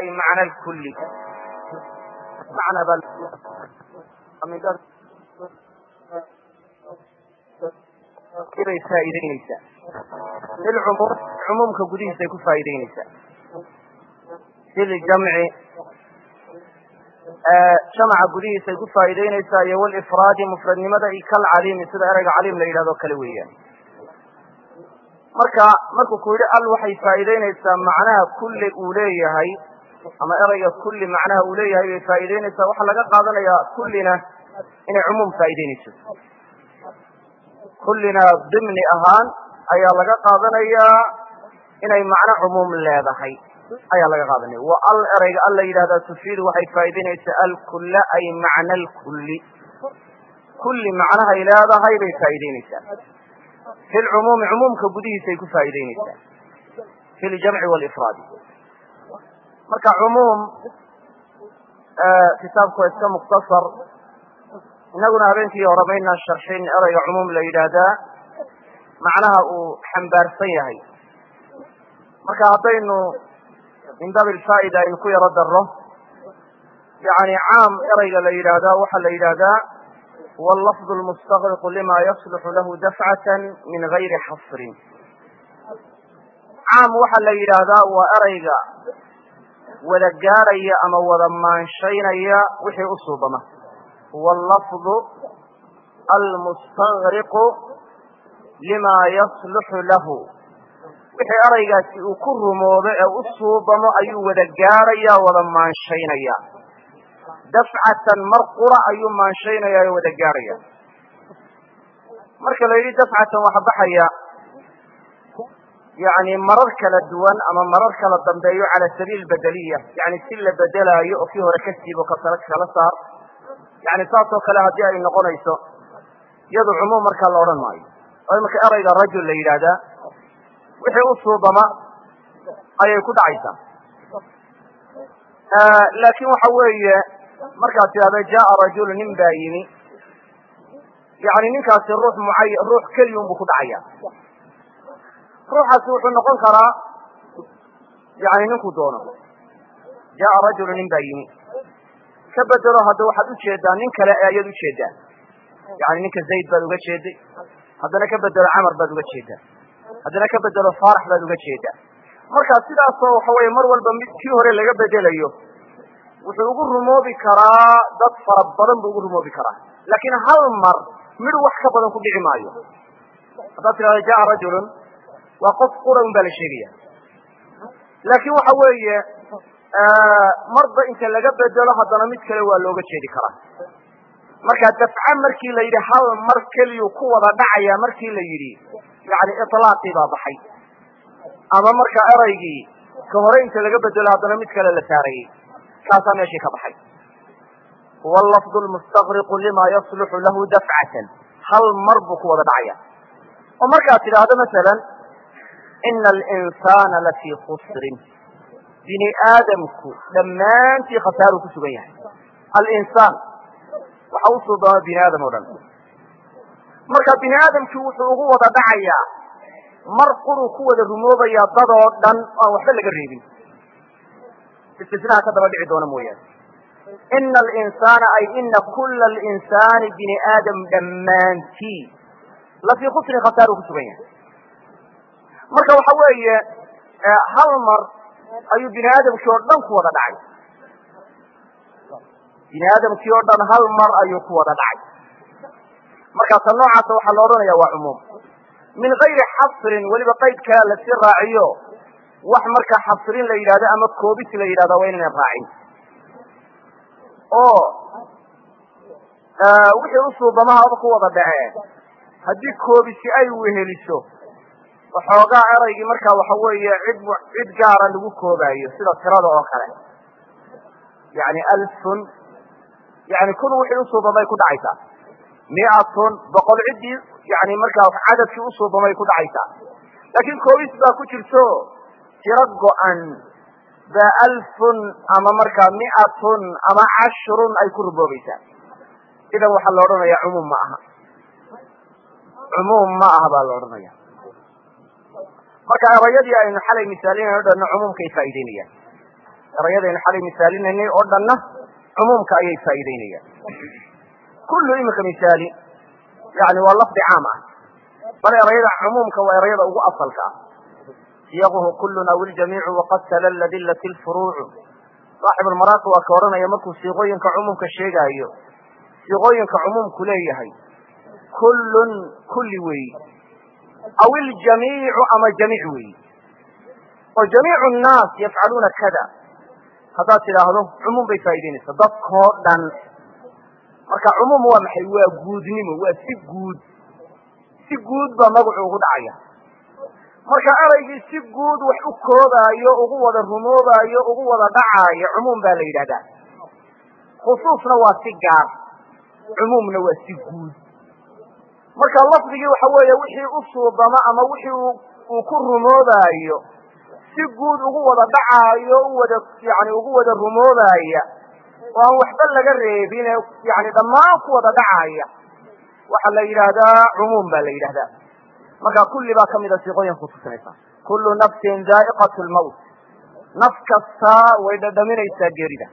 ay macna lkulli macna baa bay faa'iideyneysaa lilcumuum cumuumka gudihiisay ku faa'iideyneysaa liljamci jamaca gudihiisay ku faa'iideyneysaa iyo walifraadi mufradnimada iyo kalcaliimi sida ereyga caliim la yidhahdo kale weeyaan marka markuu ku yidhi al waxay faa'iideyneysaa macnaha kulli uu leeyahay ama ereyga kulli macnaha uu leeyahay bay faa'iideyneysaa waxaa laga qaadanayaa kullina inay cumuum faa'iideyneyso kullina dimni ahaan ayaa laga qaadanayaa inay macno cumuum leedahay ayaa laga qaadanaya wa al ereyga al la yidhahdaa tufiidu waxay faa'iideyneysaa alkulla ay macna alkulli kulli macnahay leedahay bay faa'iideyneysaa fi lcumuumi cumuumka gudihiisay ku faa'iideyneysaa fi ljamci walifraadi marka cumuum kitaabku waa iska mukhtasar inaguna habeenkii hore maynaan sharxin ereyga cumuum la yidhaahdaa macnaha uu xambaarsan yahay marka haddaynu min baabi alfaa'ida aynu ku yaro darro yani caam ereyga la yidhaahdaa waxaa la yidhaahdaa huwa allafdu lmustaqriqu lima yasluxu lahu dafcatan min gayri xasrin caam waxaa la yidhaahdaa waa ereyga wada gaaraya ama wada maanshaynaya wixii u suubama huwa allafdu almustaqriqu lima yasluxu lahu wixii eraygaasi uu ku rumoobo ee u suubamo ayuu wada gaaraya wada maanshaynaya dafcatan mar qura ayuu maanshaynaya oo wada gaaraya marka la yidhi dafcatan waxa baxaya yani marar kala duwan ama marar kala dambeeyo cala sabiil bedeliya yani si la bedelaayo oo kii hore ka siibo kasala kala saar yani saas oo kale haddii ay noqonayso iyadu cumuum markaa la odhan maayo oo imanka erayga rajul la yidhaahdaa wixii u suubama ayay ku dhacaysaa laakin waxa weeye markaad tidhahdo jaa rajulu nin baa yimi yani ninkaasi ruux mucaya ruux keliyun buu ku dhacaya ruuxaasi wuxuu noqon karaa yani ninkuu doono jaa rajulu nin baa yimi ka bedelo hadda waxaad ujeedaa nin kale ayaad ujeedaa yani ninka zayd baad uga jeeday haddana ka bedelo camar baad uga jeedaa haddana ka bedelo faarax baad uga jeedaa marka sidaasoo waxa weye mar walba mid kii hore laga bedelayo wuxuu ugu rumoobi karaa dad fara badan buu ugu rumoobi karaa laakiin hal mar midh wax ka badan ku dhici maayo haddaad tidhahdo jaa rajulun waa qof qura un baa la sheegaya laakin waxa weeye marba inta laga bedelo haddana mid kale waa looga jeedi karaa marka dafca markii la yidhi hal mar keliyuu ku wada dhacaya markii la yidhi yani ilaaqii baa baxay ama marka eraygii ka hore inta laga bedelo haddana mid kale la saarayey kaasaa meeshii ka baxay huwa lafdu lmustaqriqu lima yasluxu lahu dafcatan hal mar buu ku wada dhacaya oo markaad tidhaahdo masalan ina alinsana lafii khusrin bini aadamku dhammaantii khasaaru ku sugan yahay alinsaan waxa u suubama bini aadam o dhan marka bini aadamkii wuxuu ugu wada dhacayaa mar quruu ku wada rumoobayaa dad oo dhan aan waxba laga reebin istisnaha ka daba dhici doona mooyaane ina alinsana ay ina kula alinsani bini aadam dhammaantii lafii khusrin khasaaru ku sugan yahay marka waxa weeye hal mar ayuu bini aadamkii oo dhan ku wada dhacay bini aadamkii oo dhan hal mar ayuu ku wada dhacay markaasa noocaasa waxaa la odhanaya waa cumuum min gayri xasrin weliba qayd kale lasii raaciyo wax marka xasrin la yidhahdo ama koobis la yidhahda waa inaynan raacin oo wixii usuubamahaba ku wada dhacee haddii koobisi ay weheliso waxoogaa eraygii markaa waxa weeye cid cid gaara lagu koobaayo sida tirada oo kale yani alfun yani kun wixii usuubamay ku dhacaysaa miatun boqol ciddii yani markaa cadadkii usuubamay ku dhacaysaa laakiin koobis baa ku jirto tiro go-an baa alfun ama markaa miatun ama cashrun ay ku ruboobaysaa idan waxaa la odhanaya cumuum ma aha cumuum ma aha baa la odhanaya marka erayadii aynu xalay misaalinayno dhanna cumuumkay faa'ideynayaan erayadaynu xalay misaalinaynay oo dhanna cumuumka ayay faa'iideynayaan kullu iminka misaali yani waa lafdi caam ah bal erayada cumuumka waa erayada ugu asalka ah siyaquhu kullun aw iljamiicu waqad talalla dillat lfuruucu saaxib almaraaqi waa ka odhanaya markuu siiqooyinka cumuumka sheegaayo siiqooyinka cumuumku leeyahay kullun kulli weeyi aw iljamiicu ama jamiic weeyi oo jamiicu nnaas yafcaluuna kada haddaad tidhaahdo cumuum bay faa'ideynaysaa dadkoo dhan marka cumuum waa maxay waa guudnimo waa si guud si guud baa magacu ugu dhacaya marka eraygii si guud wax u koobaayo ugu wada rumoobaayo ugu wada dhacaayo cumuum baa la yidhahdaa khusuusna waa si gaar cumuumna waa si guud marka lafdigii waxa weeye wixii u suubama ama wixii uu ku rumoobaayo si guud ugu wada dhacaayo u wada yani ugu wada rumoobaya oo aan waxba laga reebin ee yani dhammaan ku wada dhacaya waxaa la yidhaahdaa cumuum baa la yidhahdaa marka kulli baa kamida siiqooyinka kutusinaysa kullu nafsin daa'iqat lmawt naf kastaa way dhadhaminaysaa geerida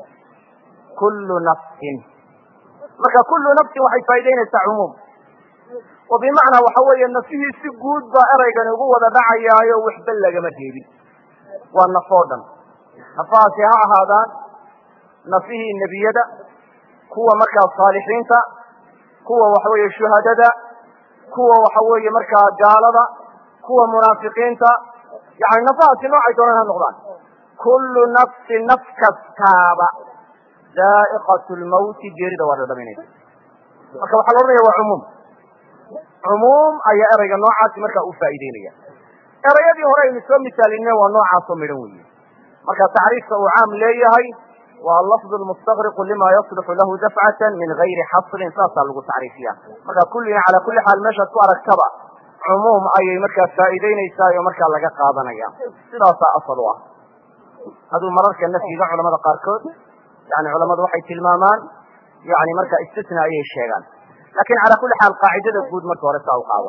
kullu nafsin marka kullu nafsin waxay faa'idaynaysaa cumuum oo bimacnaa waxa weeye nafihii si guud baa eraygani ugu wada dhacayaayo waxba lagama reebin waa naf oo dhan nafahaasi ha ahaadaan nafihii nebiyada kuwa markaa saalixiinta kuwa waxa weeye shuhadada kuwa waxa weeye markaa gaalada kuwa munaafiqiinta yani nafahaasi noocay doonaan ha noqdaan kullu nafsin naf kastaaba daa'iqat lmawti geerida waa dhadhaminaysa marka waxaa la odhanaya waa cumuum cumuum ayaa erayga noocaasi markaa u faa'ideynaya erayadii hore aynu soo misaalineen waa noocaasoo midhan weeye marka tacriifka uu caam leeyahay waa lafdu lmustaqriqu lima yasluxu lahu dafcatan min gayri xasrin saasaa lagu tacriifiya marka kullina calaa kulli xaal meeshaad ku aragtaba cumuum ayay markaa faa'iideynaysaa oo markaa laga qaadanaya sidaasaa asal u ah hadduu mararka nafyiga culamada qaarkood yani culamadu waxay tilmaamaan yani marka istisna ayay sheegaan lakin calaa kulli xaal qaacidada guud marka hore saa u qaado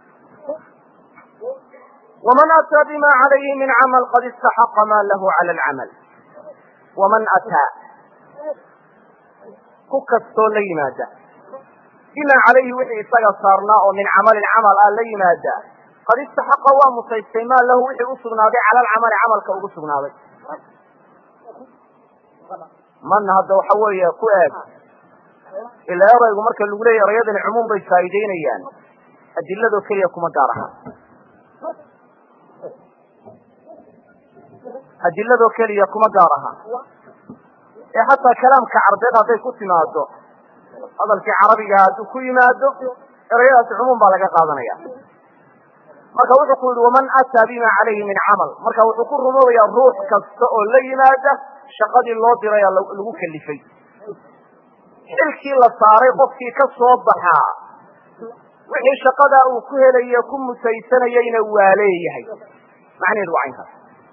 waman ataa bima calayhi min camal qad istaxaqa ma lahu cala alcamal waman ataa ku kastoo la yimaada bima calayhi wixii isaga saarnaa oo min camalin camal ah la yimaada qad istaxaqa waa mutaystay maa lahu wixii usugnaaday cala alcamali camalka ugu sugnaaday mana hadda waxa weeye ku eeg ila eraygu marka lagu leeyahy erayadani cumuum bay faa'iideynayaan adiladoo keliya kuma gaar aha adiladoo keliya kuma gaar aha ee hataa kalaamka carbeed hadday ku timaado hadalkii carabigaha hadduu ku yimaado erayadaasi cumuum baa laga qaadanaya marka wuxuu ku yihi waman ataa bima calayhi min camal marka wuxuu ku rumoobaya ruux kasta oo la yimaada shaqadii loo diraya lagu kalifay xilkii la saaray qofkii ka soo baxaa wixii shaqadaa uu ku helaye ku mutaysanayeyna waa leeyahay macnaheedu waa caynkaas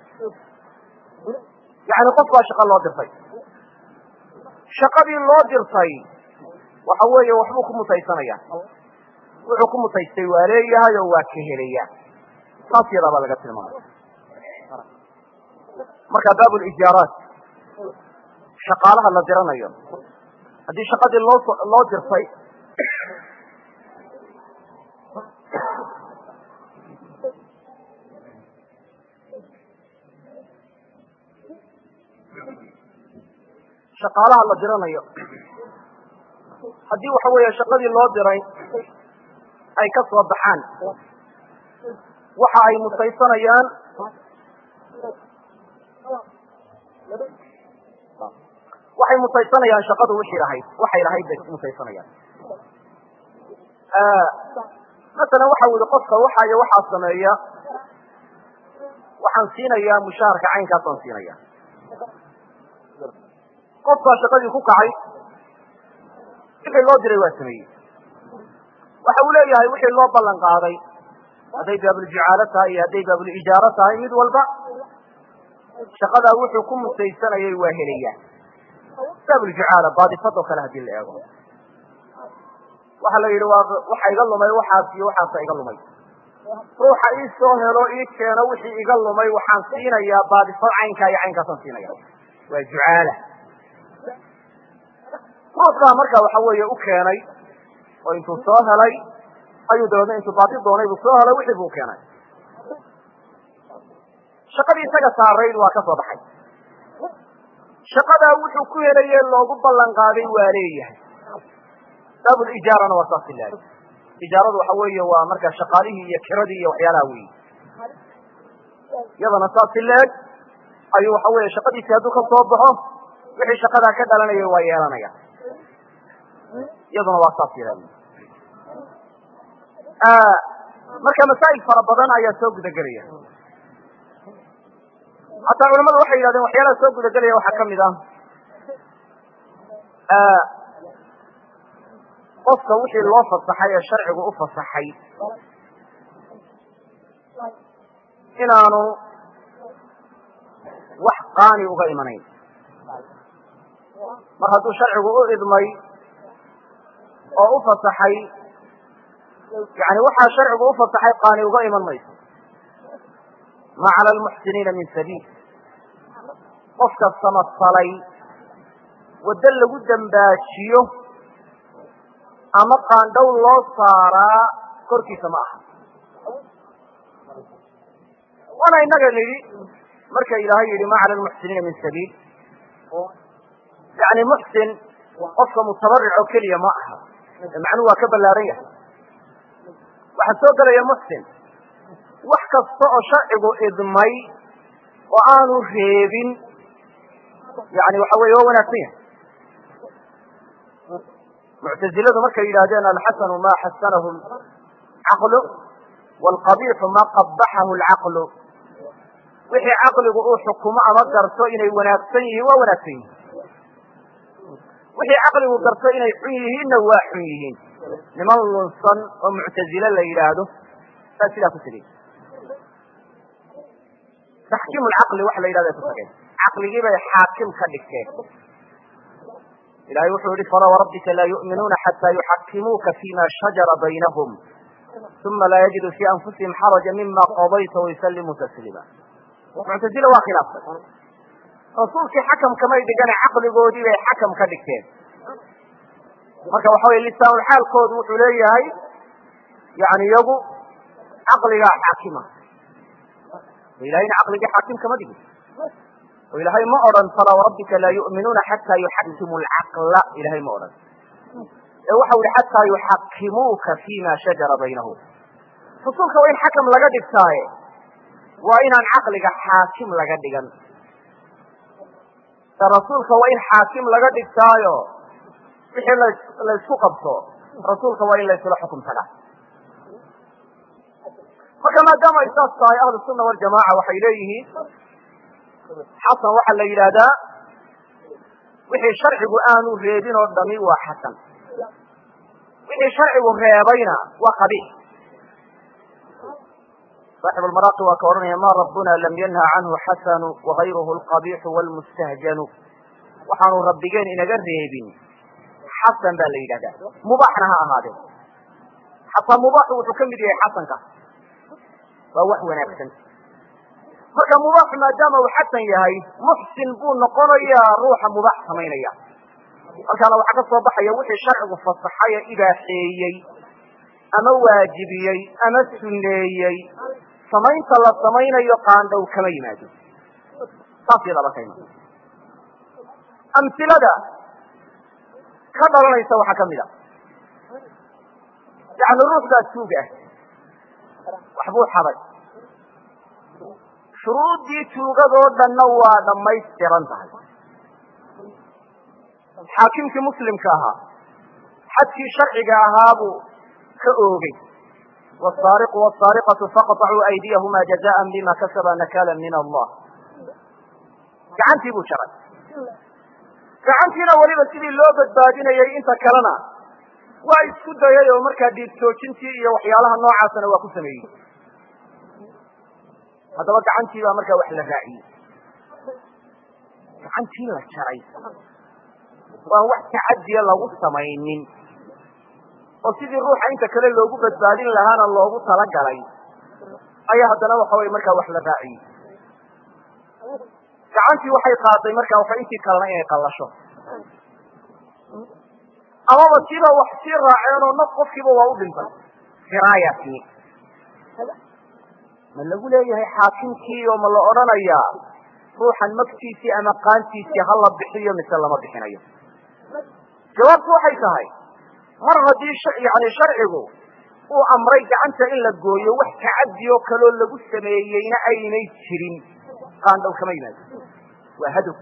yani qof baa shaqa loo dirtay shaqadii loo dirtay waxa weeye waxbuu ku mutaysanaya wuxuu ku mutaystay waa leeyahay oo waa ka helaya saas yadaa baa laga tilmaamay marka baab lijaaraat shaqaalaha la diranayo haddii shaqadii loo loo dirtay shaqaalaha la diranayo haddii waxa weeye shaqadii loo diray ay ka soo baxaan waxa ay mutaysanayaan waxay mutaysanayaan shaqadu wixii lahayd waxay lahayd bay mutaysanayaan masalan waxa uu yihi qofka waxa iyo waxaa sameeya waxaan siinayaa mushaharka caynkaasaan siinaya qofkaa shaqadii ku kacay wixii loo diray waa sameeyey waxa uu leeyahay wixii loo ballan qaaday hadday baabuljicaalo tahay iyo hadday baabulijaaro tahay mid walba shaqadaa wuxuu ku mutaysanayay waa helaya baabuljicaala baadifadoo kale hadii la eego waxa la yidhi waa waxa iga lumay waxaas iyo waxaasa iga lumay ruuxa ii soo helo ii keeno wixii iga lumay waxaan siinayaa baadifad caynkaa iyo caynkaasaan siinaya waa jucaala ruuxbaa marka waxa weeye u keenay oo intuu soo helay ayuu dabeedna intuu baati doonay buu soo helay wixii buu keenay shaqadii isaga saarayd waa ka soo baxay shaqadaa wuxuu ku helaye loogu ballan qaaday waa leeyahay baabulijaarana waa saas ilaali ijaaradu waxa weeye waa marka shaqaalihii iyo kiradii iyo waxyaalaha weyi iyadana saas ileeg ayuu waxa weeye shaqadiisii hadduu ka soo baxo wixii shaqadaa ka dhalanaya waa yeelanaya iyaduna waa saas ilaali marka masaa'il fara badan ayaa soo gudagelaya hataa culamadu waxay yidhahdeen waxyaalaha soo gudagelaya waxaa kamid ah qofka wixii loo fasaxay ee sharcigu u fasaxay inaanu wax qaani uga imanayn mar hadduu sharcigu u idmay oo u fasaxay yani waxaa sharcigu u fasaxay qaani uga iman mayso ma cala almuxsiniina min sabiil qofka samasalay waddo lagu dembaajiyo ama qaandhow loo saaraa korkiisa ma aha waana inaga nidhi marka ilaahay yidhi ma cala almuxsiniina min sabiil yani muxsin qofka mutabaric oo keliya ma aha macnuhu waa ka ballaaran yahay waxaa soo gelaya muxsin wax kasta oo sharcigu idmay oo aanu reebin yani waxa weye waa wanaagsan yahay muctaziladu markay yidhahdeen alxasanu ma xasanahu caqlu waalqabiixu ma qabaxahu lcaqlu wixii caqligu uu xukumo ama garto inay wanaagsan yihiin waa wanaagsan yihiin wixii caqligu garto inay xun yihiinna waa xun yihiin niman lunsan oo muctazile la yidhaahdo baa sidaa ku tegey taxkiimu lcaqli waxa la yidhahda ku tageen caqligii bay xaakim ka dhigteen ilahay wuxuu yihi fala warabbika laa yu'minuuna xataa yuxakimuuka fima shajara baynahum uma laa yajidu fii anfusihim xaraja mima qadayta wayusallimuu tasliima muctazile waa khilaaftay rasuulkii xakamkamay dhigane caqligoodii bay xakam ka dhigteen marka waxa weye lisaanulxaalkoodu wuxuu leeyahay yani iyagu caqligaa xaakima ilahayna caqligii xaakim kama dhigin oo ilaahay ma odhan falaa warabbika laa yu'minuuna xataa yuxakimu lcaqla ilahay ma odhan ee waxau yihi xataa yuxakimuuka fima shajara baynahum rasuulka waa in xakam laga dhigtaaye waa inaan caqliga xaakim laga dhigan rasuulka waa in xaakim laga dhigtaayo wixii la laysku qabto rasuulka waa in laysula xukum tagaa marka maadaama ay saas tahay ahlu sunna waljamaca waxay leeyihiin xasan waxaa la yidhaahdaa wixii sharcigu aanu reebin oo dhami waa xasan wixii sharcigu reebayna waa qabiix saaxibu lmaraaqi waa ka odhanaya ma rabbuna lam yanha canhu xasanu wagayruhu alqabiixu wlmustahjanu waxaanu rabbigeen inaga reebin xasan baa la yidhahdaa mubaaxna ha ahaadee xataa mubaaxu wuxuu ka mid yahay xasanka waa wax wanaagsan marka mubaax maadaama uu xasan yahay muxsin buu noqonayaa ruuxa mubaax samaynaya halkaana waxaa ka soo baxaya wixii sharcigu fasaxay ee ibaaxeeyey ama waajibiyey ama suneeyey samaynta la samaynayo qaandhow kama yimaado saas yadaba ka iman amsilada ka dhalanaysa waxaa kamid a yani ruux baa tuug ah waxbuu xaday shuruuddii tuugadoo dhanna waa dhammaystiran tahay xaakimkii muslimka ahaa xadkii sharciga ahaabuu ka oogay wsaariqu wsaariqatu faqطacuu aydiyahuma jazaa bima kasaba nakala min allah gacantii buu jaray gacantiina weliba sidii loo badbaadinayay inta kalena waa isku dayay oo markaa dhiig joojintii iyo waxyaalaha noocaasana waa ku sameeyey haddaba gacantii baa markaa wax la raaciyey gacantii la jaray waan wax tacadiya lagu samaynin oo sidii ruuxa inta kale loogu badbaadin lahaana loogu talagalay ayaa haddana waxa weye markaa wax la raaciyey gacantii waxay qaaday marka waxa intii kalena inay qallasho amaba tiiba wax sii raaceen oo naf qofkiiba waa u dhintay firaaya timi ma lagu leeyahay xaakimkii oo ma la odhanayaa ruuxan magtiisii ama qaantiisii ha la bixiyo mise lama bixinayo jawaabtu waxay tahay mar haddii yani sharcigu uu amray gacanta in la gooyo wax tacaddi oo kaloo lagu sameeyeyna aynay jirin qaandhow kama yimaado waa hadow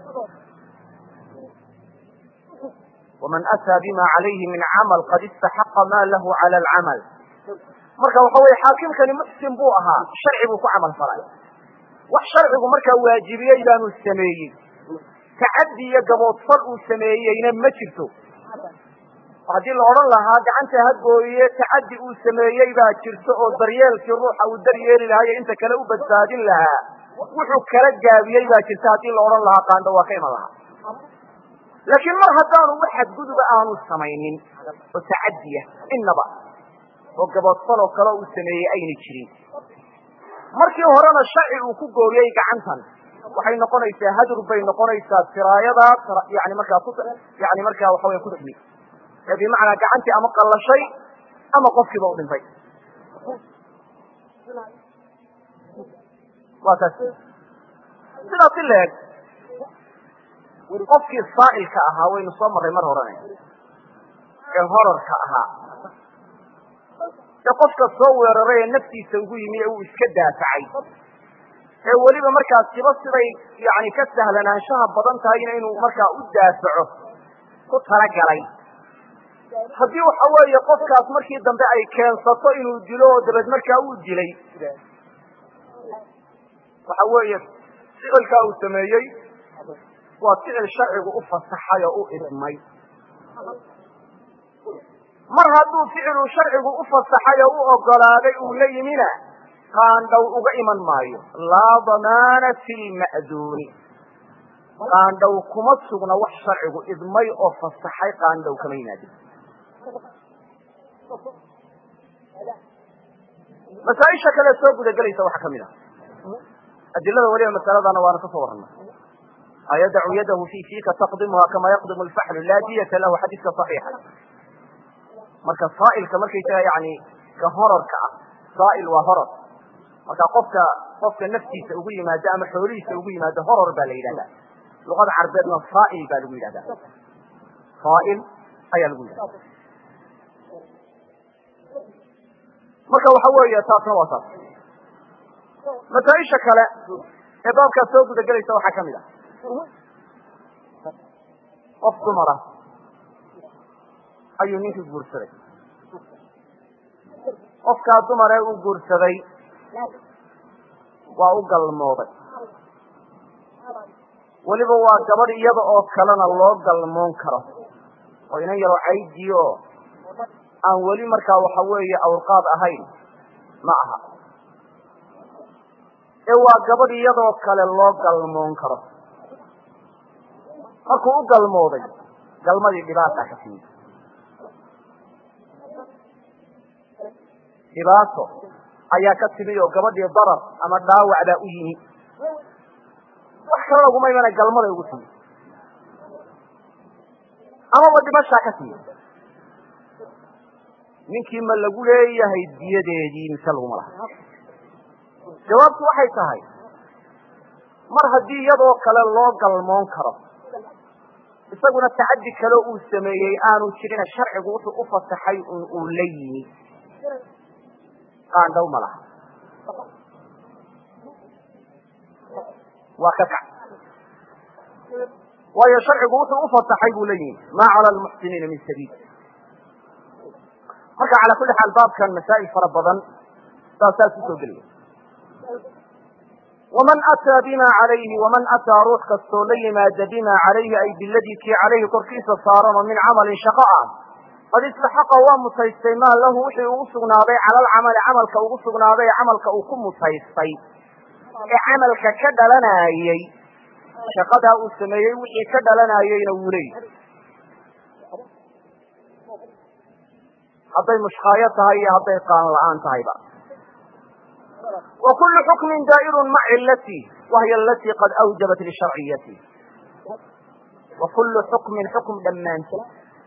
waman ataa bima calayhi min camal qad istaxaqa ma lahu cala alcamal marka waxa weye xaakimkani muxsin buu ahaa sharci buu ku camal falay wax sharcigu markaa waajibiyey baanu sameeyey tacaddi iyo gaboodfal uu sameeyeyna ma jirto haddii la odhan lahaa gacanta ha gooye tacaddi uu sameeyey baa jirto oo daryeelkii ruuxa uu daryeeli lahaa iyo inta kale u badbaadin lahaa wuxuu kala gaabiyey baa jirta haddii la odhan lahaa qaandho waa ka iman lahaa laakiin mar haddaanu wax xadguduba aanu samaynin oo tacaddiya innaba oo gaboodfal oo kale uu sameeyey aynay jirin markii horena sharci uu ku gooyey gacantan waxay noqonaysaa hadur bay noqonaysaa siraayadaas yani markaa ku yani markaa waxa wey ku timi ee bimacnaa gacantii ama qallashay ama qofkiiba u dhintay waa taas sidaas i leeg qofkii saa'ilka ahaa waynu soo marray mar horene ee horarka ahaa ee qofka soo weeraray ee naftiisa ugu yimi ee uu iska daafacay ee weliba markaas siba siday yani ka sahlanaanshaha badan tahayna inuu markaa u daafaco ku talagalay haddii waxa weeye qofkaas markii dambe ay keensato inuu dilo oo dabeed markaa uu dilay waxa weeye ficilkaa uu sameeyey waa ficil sharcigu u fasaxay oo u idmay mar hadduu ficilu sharcigu u fasaxay oo u ogolaaday uu la yimina qaandhow uga iman maayo laa damaana fi lma'duuni qaandhow kuma sugna wax sharcigu idmay oo fasaxay qaandhow kama yimaadin masaaisha kale soo gudagelaysa waxaa kamid ah adilada weliba masaladana waana kasoo warana ayadacu yadahu fi fiika taqdimuha kama yaqdimu lfaxlu laa diyata lahu xadiiska صaxiixa marka saailka markaysaga yani ka horarka ah saail waa horor marka qofka qofka naftiisa ugu yimaado ama xoolihiisa ugu yimaado horor baa la yidhahda luqada carbeedna saail baa lagu yidhahda saail ayaa lagu yidhahda marka waxa weeye taasna waa taas masaaisha kale ee baabkaas soo gudagelaysa waxaa kamid ah qof dumara ayuu ninkii guursaday qofkaa dumaree uu guursaday waa u galmooday weliba waa gabadh iyada oo kalena loo galmoon karo oo inan yaroo caydi oo aan weli markaa waxa weeye awrqaad ahayn ma aha ee waa gabadh iyadoo kale loo galmoon karo markuu u galmooday galmadii dhibaata ka timid dhibaato ayaa ka timi oo gabadhii darar ama dhaawac baa u yimi wax kale laguma imana galmaday ugu timi amaba dhimashaa ka timi ninkii ma lagu leeyahay diyadeedii mise laguma laha jawaabtu waxay tahay mar haddii iyadoo kale loo galmoon karo isaguna tacaddi kale uu sameeyey aanu jirina sharcigu wuxuu u fasaxay un uu la yimi qaandhow ma laha waa ka kac waayo sharcigu wuxuu u fasaxay buu la yimi maa cala lmuxsiniina min sabiil marka calaa kulli xaal baabkan masaa'il fara badan baa saas usoo gelaya waman ataa bima calayhi waman ataa ruux kastoo la yimaada bima calayhi ay biladii kii calayhi korkiisa saaran oo min camalin shaqo ah qad istaxaqa waa mutaystay maa lahu wixii ugu sugnaaday cala alcamali camalka ugu sugnaaday ee camalka uu ku mutaystay ee camalka ka dhalanayey shaqadaa uu sameeyey wixii ka dhalanayeyna wuu leeyahy hadday mushkaayo tahay iyo hadday qaan la-aan tahayba wa kullu xukmin daa'irun mac cilati wahiy alatii qad awjabat lisharciyati wa kullu xukmin xukm dhammaanti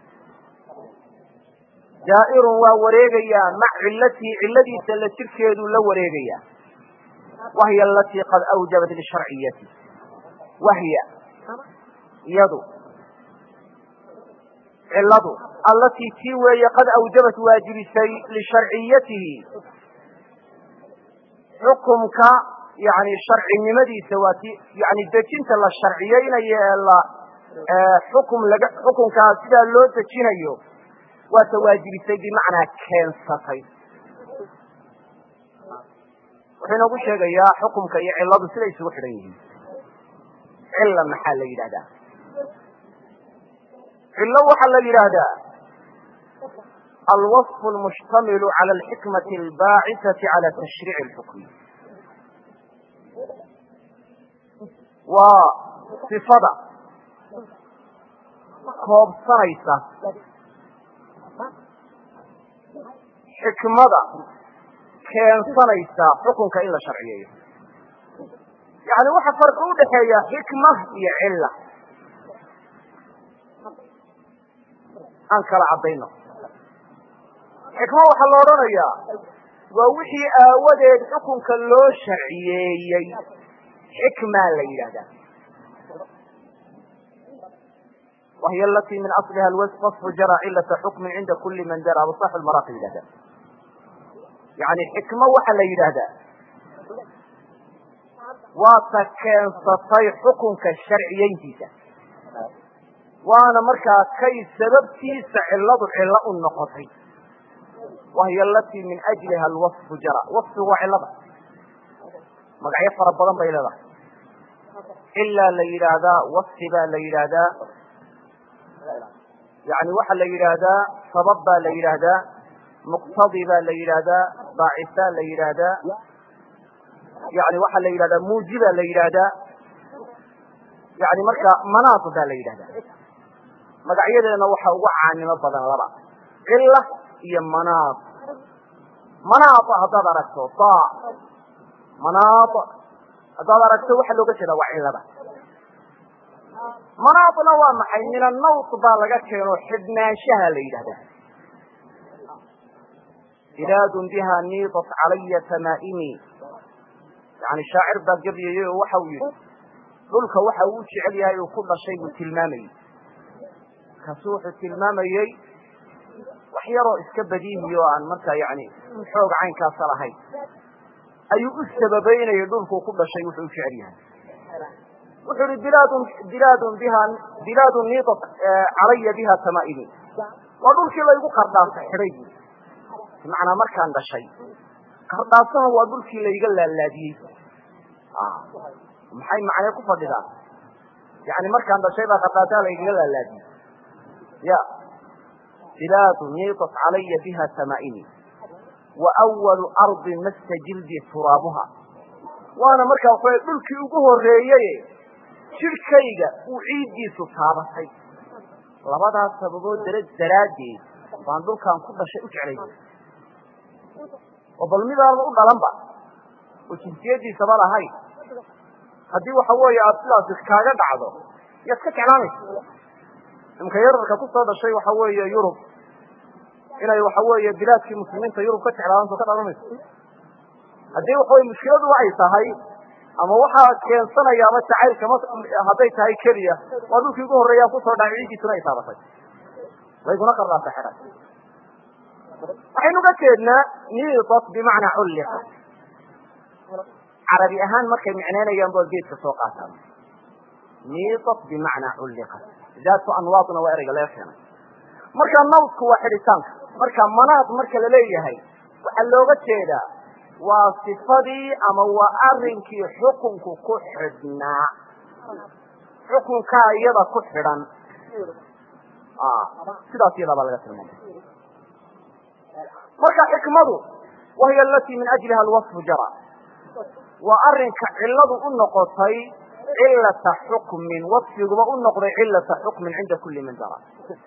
daa'irun waa wareegayaa mac cilatii ciladiisa la jirkeeduu la wareegayaa wahiy alatii qad awjabat lisharciyati wahya iyadu ciladu allatii tii weeye qad awjabat waajibisay lisharciyatihi xukumka yani sharcinimadiisa waa ti yani dejinta la sharciyeynayo ee la xukum laga xukunkaa sidaa loo dejinayo waata waajibisay bimacnaa keensatay wuxuu inoogu sheegayaa xukumka iyo ciladu siday isugu xidhan yihiin cilla maxaa la yidhahdaa cillo waxaa la yidhaahdaa alwaصf اlmushtamilu calى alxikmati albaacisati calى tashriici اlxukmi waa sifada koobsanaysa xikmada keensanaysa xukunka in la sharciyeeyo yani waxa farqi udhaxeeya xikma iyo cilla aan kala caddayno xikmo waxaa la odhanayaa waa wixii aawadeed xukunka loo sharciyeeyey xikmaa la yidhahdaa wahiy alatii min asliha wasfu jara cilata xukmin cinda kuli man dara abusax lmaraaqi yidhahda yani xikmo waxa la yidhaahdaa waa ta keensatay xukunka sharciyeyntiisa waana markaa kay sababtiisa ciladu cillo u noqotay wahiy alatii min ajliha alwaصfu jara waصfigu waa cilada magacyo fara badan bay leedahay cilaa la yidhaahdaa waصfi baa la yidhaahdaa yani waxaa la yidhaahdaa sabab baa la yidhaahdaa muqtadi baa la yidhaahdaa baacisaa la yidhaahdaa yani waxaa la yidhahdaa muujiba la yidhaahdaa yani marka manaat baa la yidhahdaa magacyadeena waxa ugu caanimo badan laba cila iyo manaat manaat haddaad aragto ta manaat haddaad aragto waxaa looga jeeda waa cilada manaatna waa maxay min annawt baa laga keeno xidhnaanshaha la yidhahdaa bilaadun biha niidat calaya tamaa'imi yani shaacir baa gebyayey oo waxa uu yihi dhulka waxa uu jecel yahay uu ku dhashay buu tilmaamayey kaasu wuxuu tilmaamayey wax yaroo iska badiihi oo aan markaa yani xoog caynkaasa lahayn ayuu u sababeynayay dhulkuu ku dhashay wuxuu u jecel yahay wuxuu ihi bilaadun bilaadun biha bilaadun niidat calaya biha tamaa'imi waa dhulkii laygu qardhaasa xidhay bu bimacnaa markaan dhashay qardhaasaha waa dhulkii layga laalaadiyey maxay macnee ku fadhidaa yani markaan dhashay baa qardhaasaha laygaga laalaadiyey ya bilaadun niidat calaya biha tamaa'imi wa awalu ardi massa jildi turaabuha waana markaa waxawa dhulkii ugu horeeyey jidhkayga uu ciiddiisu taabatay labadaas sababood dara daraaddeed baan dhulkaan ku dhashay u jeclay oo bal midaanba u dhalanba oo jinsiyadiisaba lahayn haddii waxa weeye aada sidaasi kaaga dhacdo yaad ka jeclaanaysa imka yararka kusoo dhashay waxa weeye yurub inay waxa weeye bilaadkii muslimiinta yurub ka jeclaadanto ka dhalanayso haddii waxaweye mushkiladu waxay tahay ama waxaa keensanayaaba jacaylka m hadday tahay keliya waa dhulkii ugu horreeyaa kusoo dhacay ciiddiisuna ay taabatay wayguna qardaasa xidhan waxaynu uga jeednaa niidat bimacnaa culliqa carabi ahaan markay micnaynayaan ba geedka soo qaataan niidat bimacnaa culliqa daatu anwaadna waa ereyga laga keenay marka nawdku waa xidhitaanka marka manaad marka la leeyahay waxaa looga jeedaa waa sifadii ama waa arrinkii xukunku ku xidhnaa xukunkaa iyada ku xidhan sidaas iyadaa baa laga tilmaamay marka xikmadu wahiy alatii min ajliha alwaصfu jara waa arrinka ciladu u noqotay cilata xukmin wasfiguba u noqday cilata xukmin cinda kuli man jara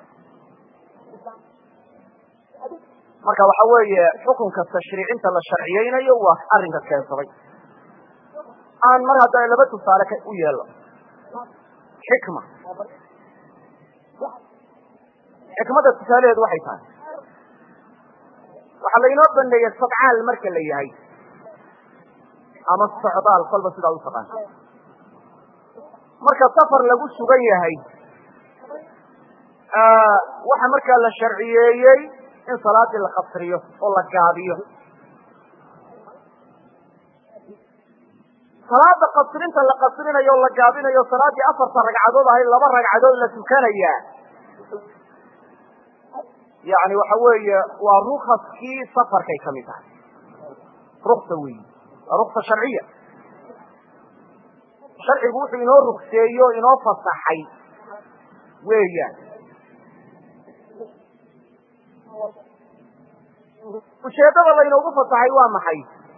marka waxa weeye xukunka tashriicinta la sharciyeynayo waa arrinka keensaday aan mar hadda laba tusaale ka u yeelo xikma xikmada tusaalaheedu waxay tahay waxaa lainoo baneeyey sadcaal marka la yahay ama socdaal kolba sidaa u taqaan marka safar lagu sugan yahay waxa markaa la sharciyeeyey in salaadii la qasriyo oo la gaabiyo salaada qasrinta la qasrinayo o la gaabinayo salaadii afarta ragcadood ahayd laba ragcadood la tukanayaa yani waxa weeye waa rukaskii safarkay kamid tahay ruksa weyi waa ruksa sharciya sharcigu wuxuu inoo rugseeyo o inoo fasaxay weeyaan ujeedada laynoogu fasaxay waa maxay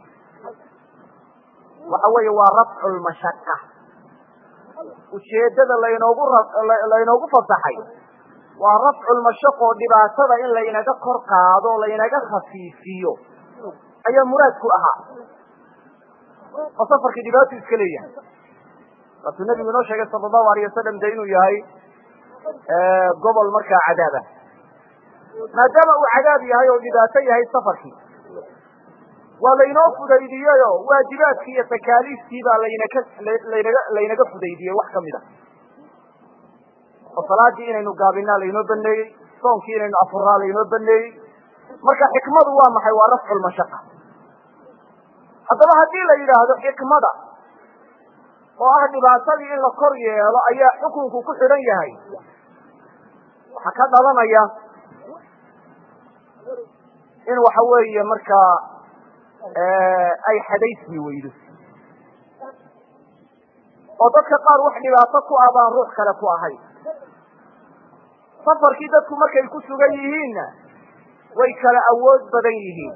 waxa weeye waa rafcu lmashaqa ujeedada laynoogu laynoogu fasaxay waa rafcu lmashaqo dhibaatada in laynaga kor qaado laynaga khafiifiyo ayaa muraadku ahaa oo safarkii dhibaatu iska leeyahay waatuu nabigu inoo sheegay sala allahu alayh wasalam de inuu yahay gobol markaa cadaab ah maadaama uu cadaab yahay oo dhibaato yahay safarkii waa laynoo fudaydiyey oo waajibaadkii iyo takaaliiftii baa laynaka laynaga laynaga fudaydiyey wax kamid a oo salaadii inaynu gaabinaa laynoo baneeyey soonkii inaynu afuraa laynoo baneeyey marka xikmadu waa maxay waa rafcu lmashaqa haddaba haddii la yidhaahdo xikmada oo ah dhibaatadii in la kor yeelo ayaa xukunku ku xidhan yahay waxaa ka dhalanaya in waxa weeye markaa ay xadaysmi weydo oo dadka qaar wax dhibaato ku ah baan ruux kale ku ahayn safarkii dadku markay ku sugan yihiinna way kala awood badan yihiin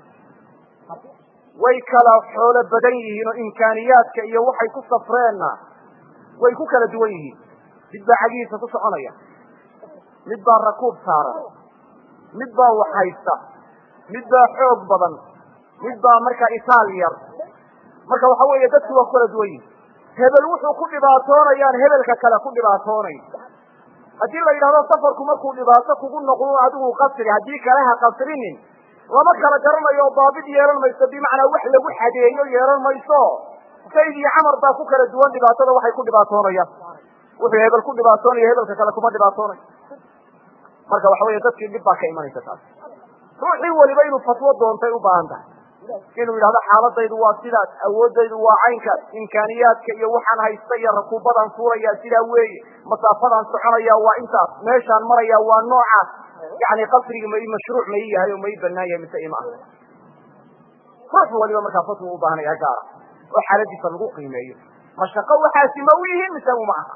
way kala xoolo badan yihiin oo imkaaniyaadka iyo waxay ku safreenna way ku kala duwan yihiin mid baa cagihiisa ku soconaya mid baa rakuub saaran mid baa wax haysta mid baa xoog badan mid baa markaa itaal yar marka waxa weeye dadku waa ku kala duwan yihin hebel wuxuu ku dhibaatoonayaan hebelka kale ku dhibaatoonayn haddii la yidhahdo safarku markuu dhibaato kugu noqdo adigu qasri haddii kale ha qasrinin lama kala garanayo oo daabid yeelan mayso bimacnaa wax lagu xadeeyo yeelan mayso sayd iyo camar baa ku kala duwan dhibaatada waxay ku dhibaatoonayaan wuxuu hebel ku dhibaatoonayo hebelka kale kuma dhibaatoonayo marka waxa weeye dadkii dhib baa ka imanaysa taas ruuxii weliba inuu fatwo doontay u baahan tahay inuu yidhahdo xaaladaydu waa sidaas awoodaydu waa caynkaas imkaaniyaadka iyo waxaan haysta iyo rakuubadaan fuulaya sidaa weeye masaafadaan soconaya waa intaas meeshaan maraya waa noocaas yani qasrigi ma mashruuc ma ii yahay oo ma ii banaan yahay mise ima aha ruux waliba markaa fatwa u baahanaya gaara oo xaaladiisa lagu qiimeeyo mashaqo waxaasi ma u yihiin mise uma aha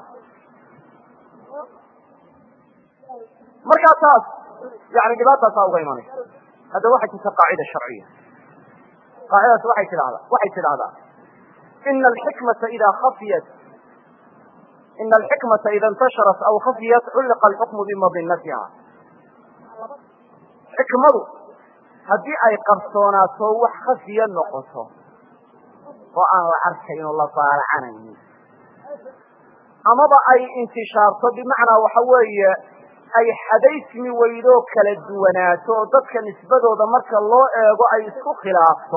markaa taas yani dhibaataasaa uga imanaysa hadda waxay jirta qaacida sharciya qaacidadaas waxay tidahdaa waxay tidhahdaa ina alxikmata ida khafiyat ina alxikmata ida intasharat aw khafiyat culliqa alxukmu bimadinatiha xikmadu haddii ay qarsoonaato wax khafiya noqoto oo aan la arkayn oo la baalacanaynin amaba ay intishaarto bimacnaa waxa weeye ay xadaysmi weydoo kala duwanaato oo dadka nisbadooda marka loo eego ay isku khilaafto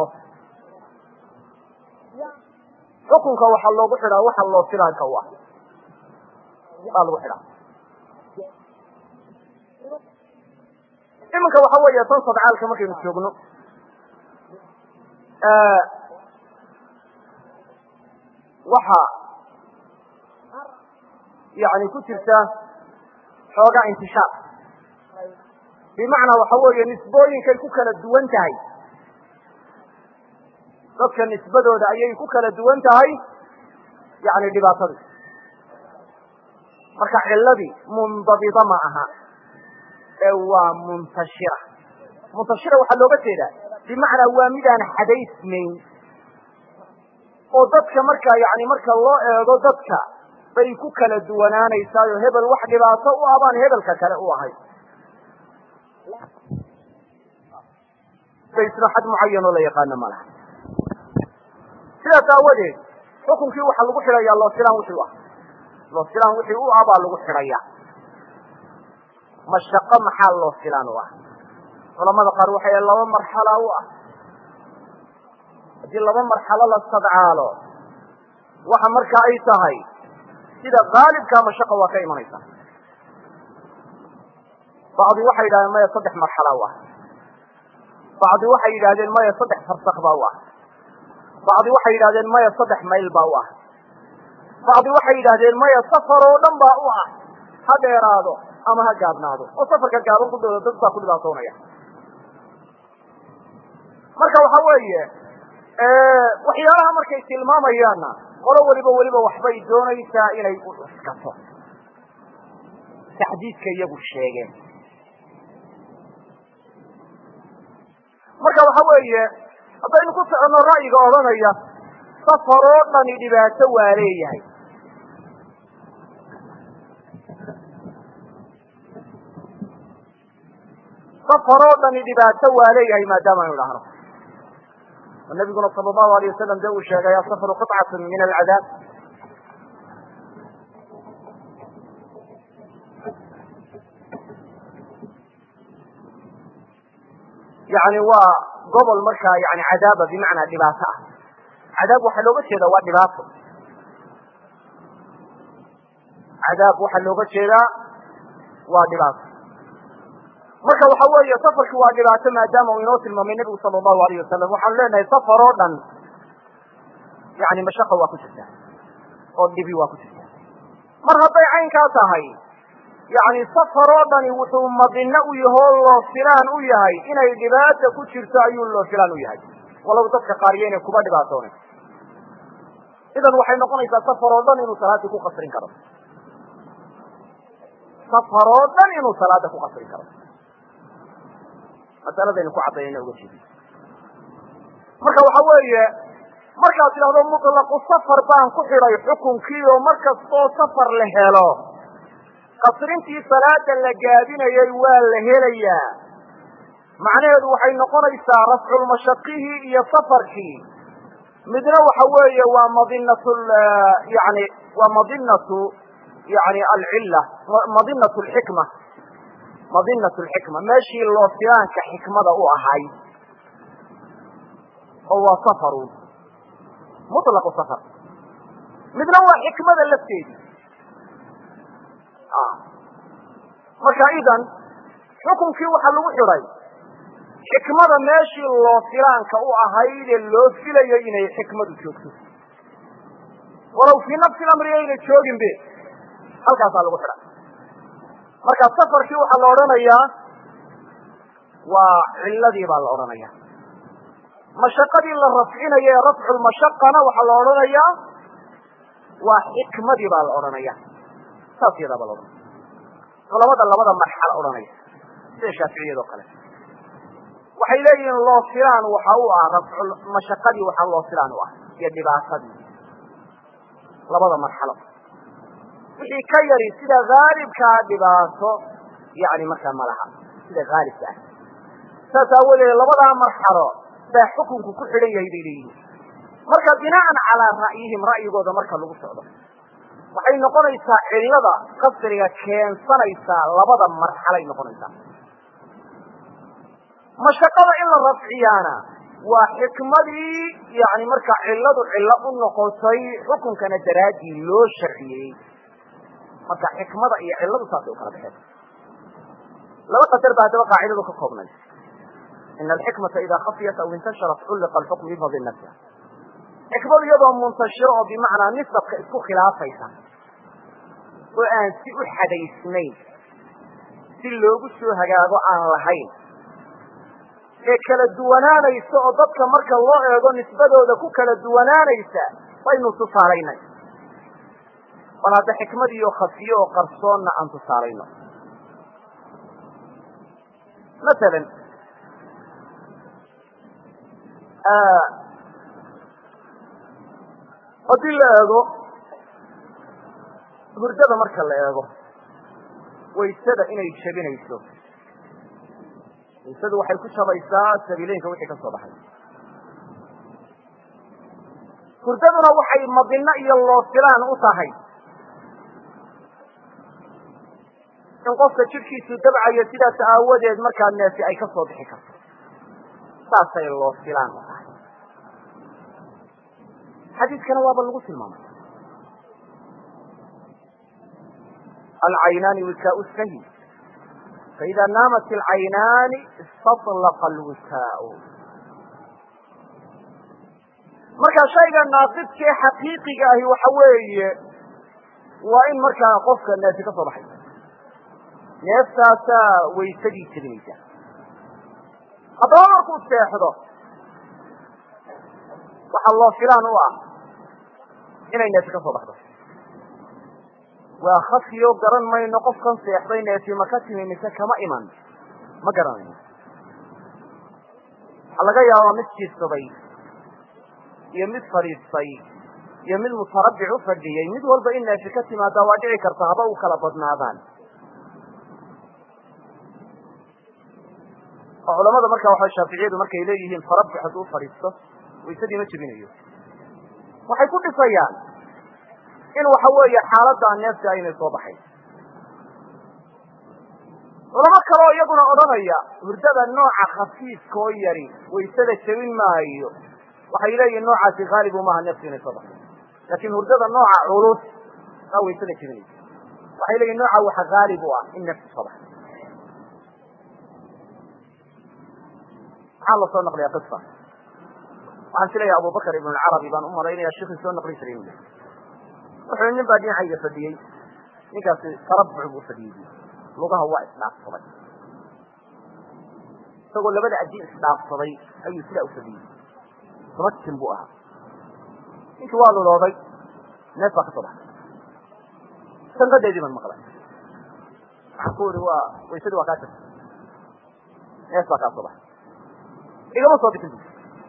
xukunka waxaa loogu xidhaa waxa loo filaanka u ah baa lagu xidhaa iminka waxa weeye tan sadcaalka markaynu joogno waxa yani ku jirta xoogaa intishaar bimacnaa waxa weeye nisbooyinkay ku kala duwan tahay dadka nisbadooda ayay ku kala duwan tahay yani dhibaatadii marka ciladii mundabida ma aha ee waa muntashira muntashira waxaa looga jeedaa bimacnaa waa midaan xadaysmayn oo dadka markaa yani marka loo eego dadka bay ku kala duwanaanaysaayo hebel wax dhibaato u ah baan hebelka kale u ahay baysna xad mucayan oo la yaqaano ma laha sidaas aawadeed xukunkii waxaa lagu xidhayaa loosilaan wixii u ah loosilaan wixii u ah baa lagu xidhaya mashaqo maxaa loosilaan u ah culamada qaar waxay laba marxala u ah haddii laba marxalo la sadcaalo waxa marka ay tahay sida haalibkaa mashaqa waa ka imanaysa bacdi waxay yidhahdeen maya saddex marxala u ah bacdi waxay yidhahdeen maya saddex farsak baa u ah bacdi waxay yidhahdeen maya saddex mayl baa u ah bacdi waxay yidhahdeen maya safar oo dhan baa u ah ha dheeraado ama ha gaabnaado oo safarka gaaban ku dooda dad baa ku dhibaatoonaya marka waxa weeye waxyaalaha markay tilmaamayaanna qolo weliba weliba waxbay doonaysaa inay u cuskato taxdiidka iyagu sheegeen marka waxa weeye haddaynu ku soconno ra'yiga odhanaya safar oo dhani dhibaato waa leeyahay safar oo dhani dhibaato waa leeyahay maadaama aynu idhaahno oo nabiguna sala allahu alayh wasalam de uu sheegay asafaru qطcatun min alcadaab yani waa gobol markaa yani cadaaba bimacnaa dhibaato ah cadaab waxaa looga jeeda waa dhibaato cadaab waxaa looga jeedaa waa dhibaato marka waxa weeye safarki waa dhibaato maadaama uu inoo tilmaamay nebigu sala allahu alayh wasalam waxaanu leenahay safar oo dhan yani mashaqa waa ku jirta oo dhibi waa ku jirta mar hadday caynkaa tahay yani safar oo dhani wuxuu madino u yaho loo filaan u yahay inay dhibaata ku jirto ayuu loo filaan u yahay walow dadka qaariyo inay kuba dhibaatoonay idan waxay noqonaysaa safar oo dhan inuu salaadii ku qasrin karo safar oo dhan inuu salaada ku qasrin karo masaladaynu ku caddaynayna uga jeedi marka waxa weeye markaad tidhahdo mutlaqu safar baan ku xidhay xukunkii oo mar kastoo safar la helo qasrintii salaada la gaabinayay waa la helayaa macnaheedu waxay noqonaysaa rafculmashaqihii iyo safarkii midna waxa weeye waa madinatu yani waa madinatu yani alcilla madinatu alxikma madinatu alxikma meeshii loosiyaanka xikmada u ahayd oo waa safaru mutlaqu safar midna waa xikmada lafteedi marka idan xukunkii waxaa lagu xidhay xikmada meeshii loo filaanka u ahaydee loo filayo inay xikmadu joogto walow fii nafsi lamri ayna joogin be halkaasaa lagu xidhay marka safarkii waxaa la odhanayaa waa ciladii baa la odhanaya mashaqadii la rafcinayo ee rafculmashaqana waxaa la odhanayaa waa xikmadii baa la odhanaya saas yadaa baa la odhanaya culamada labada marxalo odhanaya sida shaaficiyado kale waxay leeyihiin loo filaan waxa u ah rafculmashaqadii waxaa loo filaan u ah iyo dhibaatadii labada marxalo wixii ka yari sida haalibkaa dhibaato yani markaa ma laha sida haalibka ah saas aawadeed labadaa marxalo baa xukunku ku xidhan yahay bay leeyihiin marka binaan calaa ra'yihim ra'yigooda marka lagu socdo waxay noqonaysaa cillada qasriga keensanaysaa labada marxalay noqonaysaa mashaqada in la rafciyaana waa xikmadii yani markaa cilladu cillo u noqotay xukunkana daraaddii loo sharciyey marka xikmada iyo cilladu saasay u kala baxeen laba qadar baa haddaba qaacidadu ka koobnay ina alxikmata ida khafiyat aw intasharat culliqa alxukm bifadilnafsiha xikmadu iyadoo muntashiro oo bimacnaa nisabka isku khilaafaysa oo aan si u xadaysnayn si loogu soo hagaago aan lahayn ee kala duwanaanaysa oo dadka marka loo eego nisbadooda ku kala duwanaanaysa baynu tusaalaynay bal hadda xikmadiioo khafiye oo qarsoonna aan tusaalayno masalan haddii la eego hurdada marka la eego waysada inay jabinayso waysadu waxay ku jabaysaa sabiileynka wixii ka soo baxay hurdaduna waxay madino iyo loosilaan u tahay in qofka jidhkiisu dabcayo sidaas aawadeed markaa neefi ay ka soo bixi karto saasay loosilaan u tahay xadiiskana waaba lagu tilmaamay alcaynaani wikaa sahi faida naamat alcaynaani istaطlaqa alwikaau marka shayga naaqidkee xaqiiqiga ahi waxa weeye waa in markaa qofka neefi ka soo baxay neeftaasaa waysadii jebinaysa haddaba markuu seexdo waxaa loo filaan u ah inay neefi ka soo baxdo waa khafiyo garan mayno qofkan seexday neefi ma ka timi mise kama iman ma garanayno waxaa laga yaabaa mid jiifsaday iyo mid fadhiistay iyo mid mutarabbic u fadhiyey mid walba in neefi ka timaada waa dhici karta haba u kala badnaadaan oo culamada marka waxa shaaficiyadu markay leeyihiin tarabbuc hadduu fadhiisto waysadii ma jebinayo waxay ku dhisayaan in waxa weeye xaaladdaa neefta aynay soo baxayn culamo kaleo iyaguna odhanaya hurdada nooca khafiifka oo yari waysada jebin maayo waxay leeyihin noocaasi haalibu maaha neeftu inay soo baxay laakin hurdada nooca culus aa waysada jebinaysa waxay leeyihin nooca waxa haalib u ah in neeftu soo baxay maxaa lasoo naqliya qisa waxaan sileeyahay abubakr ibn lcarabi baan u malaynaya sheikhii soo naqlin jiray inu wuxuu nin baa dhinacayga fadhiyey ninkaasi tarabbuc buu fadhiyey lugaha waa isdhaafsaday isagoo labada adin isdhaafsaday ayuu sidaa u fadhiyey tabatin buu ahaa ninkii waa lulooday neef baa ka soo baxay sanqadeedii baan maqlay waxaan ku uri waa waysadii waa kaa jirta neef baa kaa soo baxay igama soo bixin bu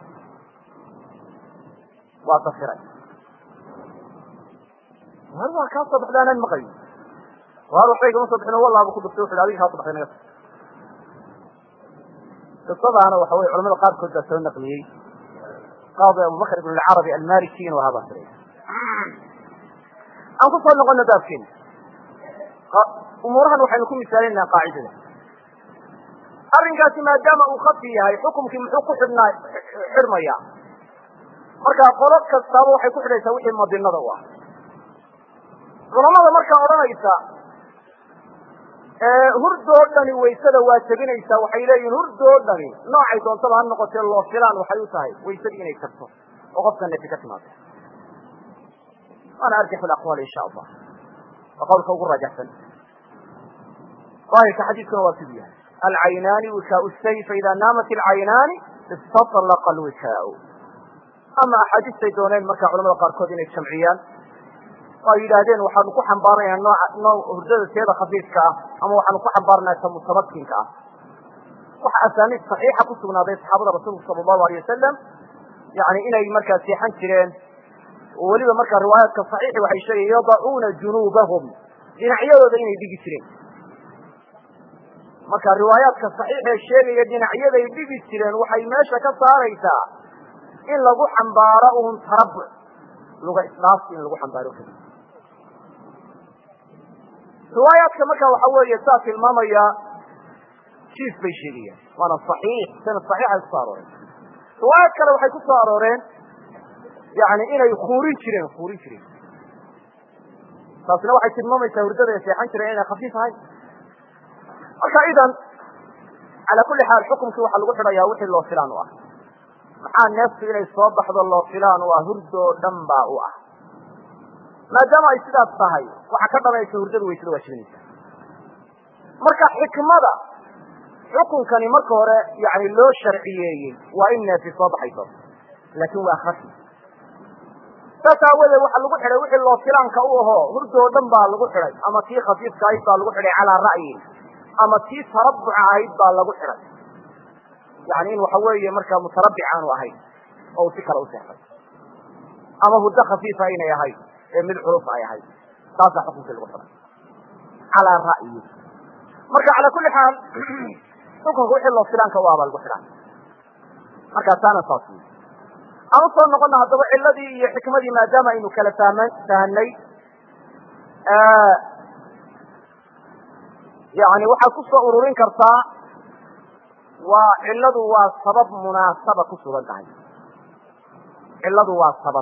waa dafiray war waa kaa soo baxda anaan maqayo war waxba igama soo bixin wallaaba ku duftay wuxu adiga kaa soo baxday naga qisadaana waxa weye culamada qaarkood baa soo naqliyey qaadi abubakr ibn lcarabi almaliki inuu ahaa baa firay aan ku soo noqono baabkeena umuurahan waxaynu ku misaalinaa qaacidada arrinkaasi maadaama uu khafi yahay xukumkii muxuu ku xidhnaa xidhmaya marka qolo kastaaba waxay ku xidhaysaa wixii madinada u ah culamada markaa odhanaysa hurdoo dhani waysada waa jebinaysaa waxay leeyihin hurdoo dhani noocay doontaba ha noqotee loo filaan waxay u tahay waysadii inay tagto oo qofka nefi ka timaado waana arjaxu aqwaal insha allah waa qawlka ugu raajaxsan daahirka xadiiskuna waa siduu yahay alcaynaani wikaau say faida naamat alcaynaani istaطlaqa alwikaau ama axaadiistay dooneen markaa culamada qaarkood inay jamciyaan oo ay yidhaahdeen waxaanu ku xambaaranayaa nooca noo hurdada teeda khafiifka ah ama waxaanu ku xambaaranayaa ta mutamakinka ah waxa asaaniid saxiixa ku sugnaaday saxaabada rasuulku sala allahu alay wasalam yani inay markaa seexan jireen oo weliba markaa riwaayaadka saxiixi waxay sheegayen yadacuuna junuubahum dhinacyadooda inay dhigi jireen marka riwaayaadka saxiixee sheegaya dhinacyaday dhigi jireen waxay meesha ka saaraysaa in lagu xambaaro un tarabuc luga isdhaafsi in lagu xambaaro keli riwaayaadka marka waxa weeye saa tilmaamaya jiif bay sheegayaan waana saxiix sanad saxiixay kusoo arooreen riwaayaad kale waxay ku soo arooreen yani inay kuurin jireen kuurin jireen taasina waxay tilmaamaysaa hurdada ay seexan jireen inay khafiif ahay marka idan cala kuli xaal xukumkii waxaa lagu xidhayaa wixii loo filaan u ah maxaa neeftu inay soo baxdo loo filaan u ah hurdoo dhan baa u ah maadaama ay sidaas tahay waxaa ka dhalaysa hurdada waysada waa jibinaysa marka xikmada xukunkani marka hore yani loo sharciyeeyey waa in neefi soo baxayso laakin waa khafi saas aawadeed waxaa lagu xidhay wixii loo filaanka u ahoo hurdoo dhan baa lagu xidhay ama tii khafiifka ahayd baa lagu xidhay calaa ra'yin ama tii tarabuca ahayd baa lagu xidhay yani in waxa weeye markaa mutarabbic aanu ahayn oo uu si kale u seexday ama hurdo khafiifa inay ahayd ee mid culus ay ahayd taasaa xukunkii lagu xidhay calaa ra'yi marka cala kuli xaal xukunka wixii loo filaanka u ah baa lagu xidhay markaa taana saas wey aan usoo noqona haddaba ciladii iyo xikmadii maadaama aynu kala fahma fahanay yani waxaad ku soo ururin kartaa waa ciladu waa sabab munaasaba ku sugan tahay ciladu waa sabab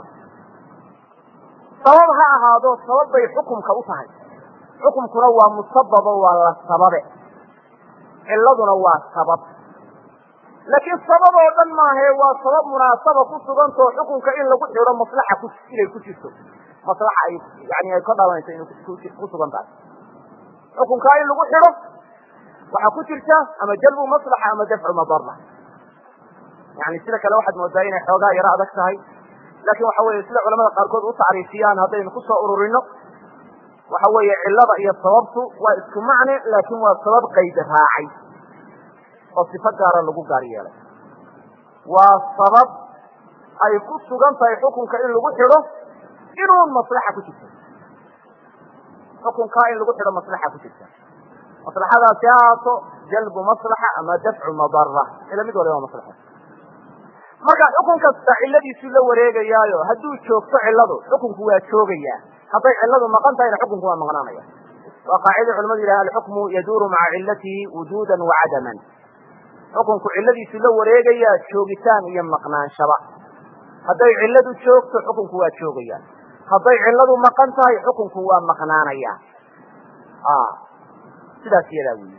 sabab ha ahaado sabab bay xukumka u tahay xukumkuna waa musababo waa la sababe ciladuna waa sabab laakiin sabab oo dhan maahae waa sabab munaasaba ku sugantao xukunka in lagu xidho maslaxa ku inay ku jirto maslaxa ay yani ay ka dhalanayso inay ku sugan tahay xukunkaa in lagu xidho waxaa ku jirta ama jalbu maslaxa ama dafcu madara yani sida kale waxaad moodaa inay xoogaa yaro adag tahay laakin waxa weye sida culamada qaarkood u tacriifiyaan haddaynu ku soo ururino waxa weeye cilada iyo sababtu waa isku macne laakin waa sabab qayd raacay oo sifo gaara lagu gaar yeelay waa sabab ay ku sugan tahay xukunka in lagu xidho inuun maslaxa ku jirto xukunkaa in lagu xidho maslaxa ku jirta maslaxadaasi ha ahaato jalbu maslaxa ama dafcu madara ila mid waliba maslaxa marka xukun kasta ciladiisu la wareegayaayo hadduu joogto ciladu xukunku waa joogayaa hadday ciladu maqan tahayna xukunku waa maqnaanaya waa qaacida culamadu yidhaha alxukmu yaduuru maca cilatihi wujudan wa cadaman xukunku ciladiisu la wareegayaa joogitaan iyo maqnaanshaba hadday ciladu joogto xukunku waa joogaya hadday ciladu maqan tahay xukunku waa maqnaanaya sidaas iyadaa weyi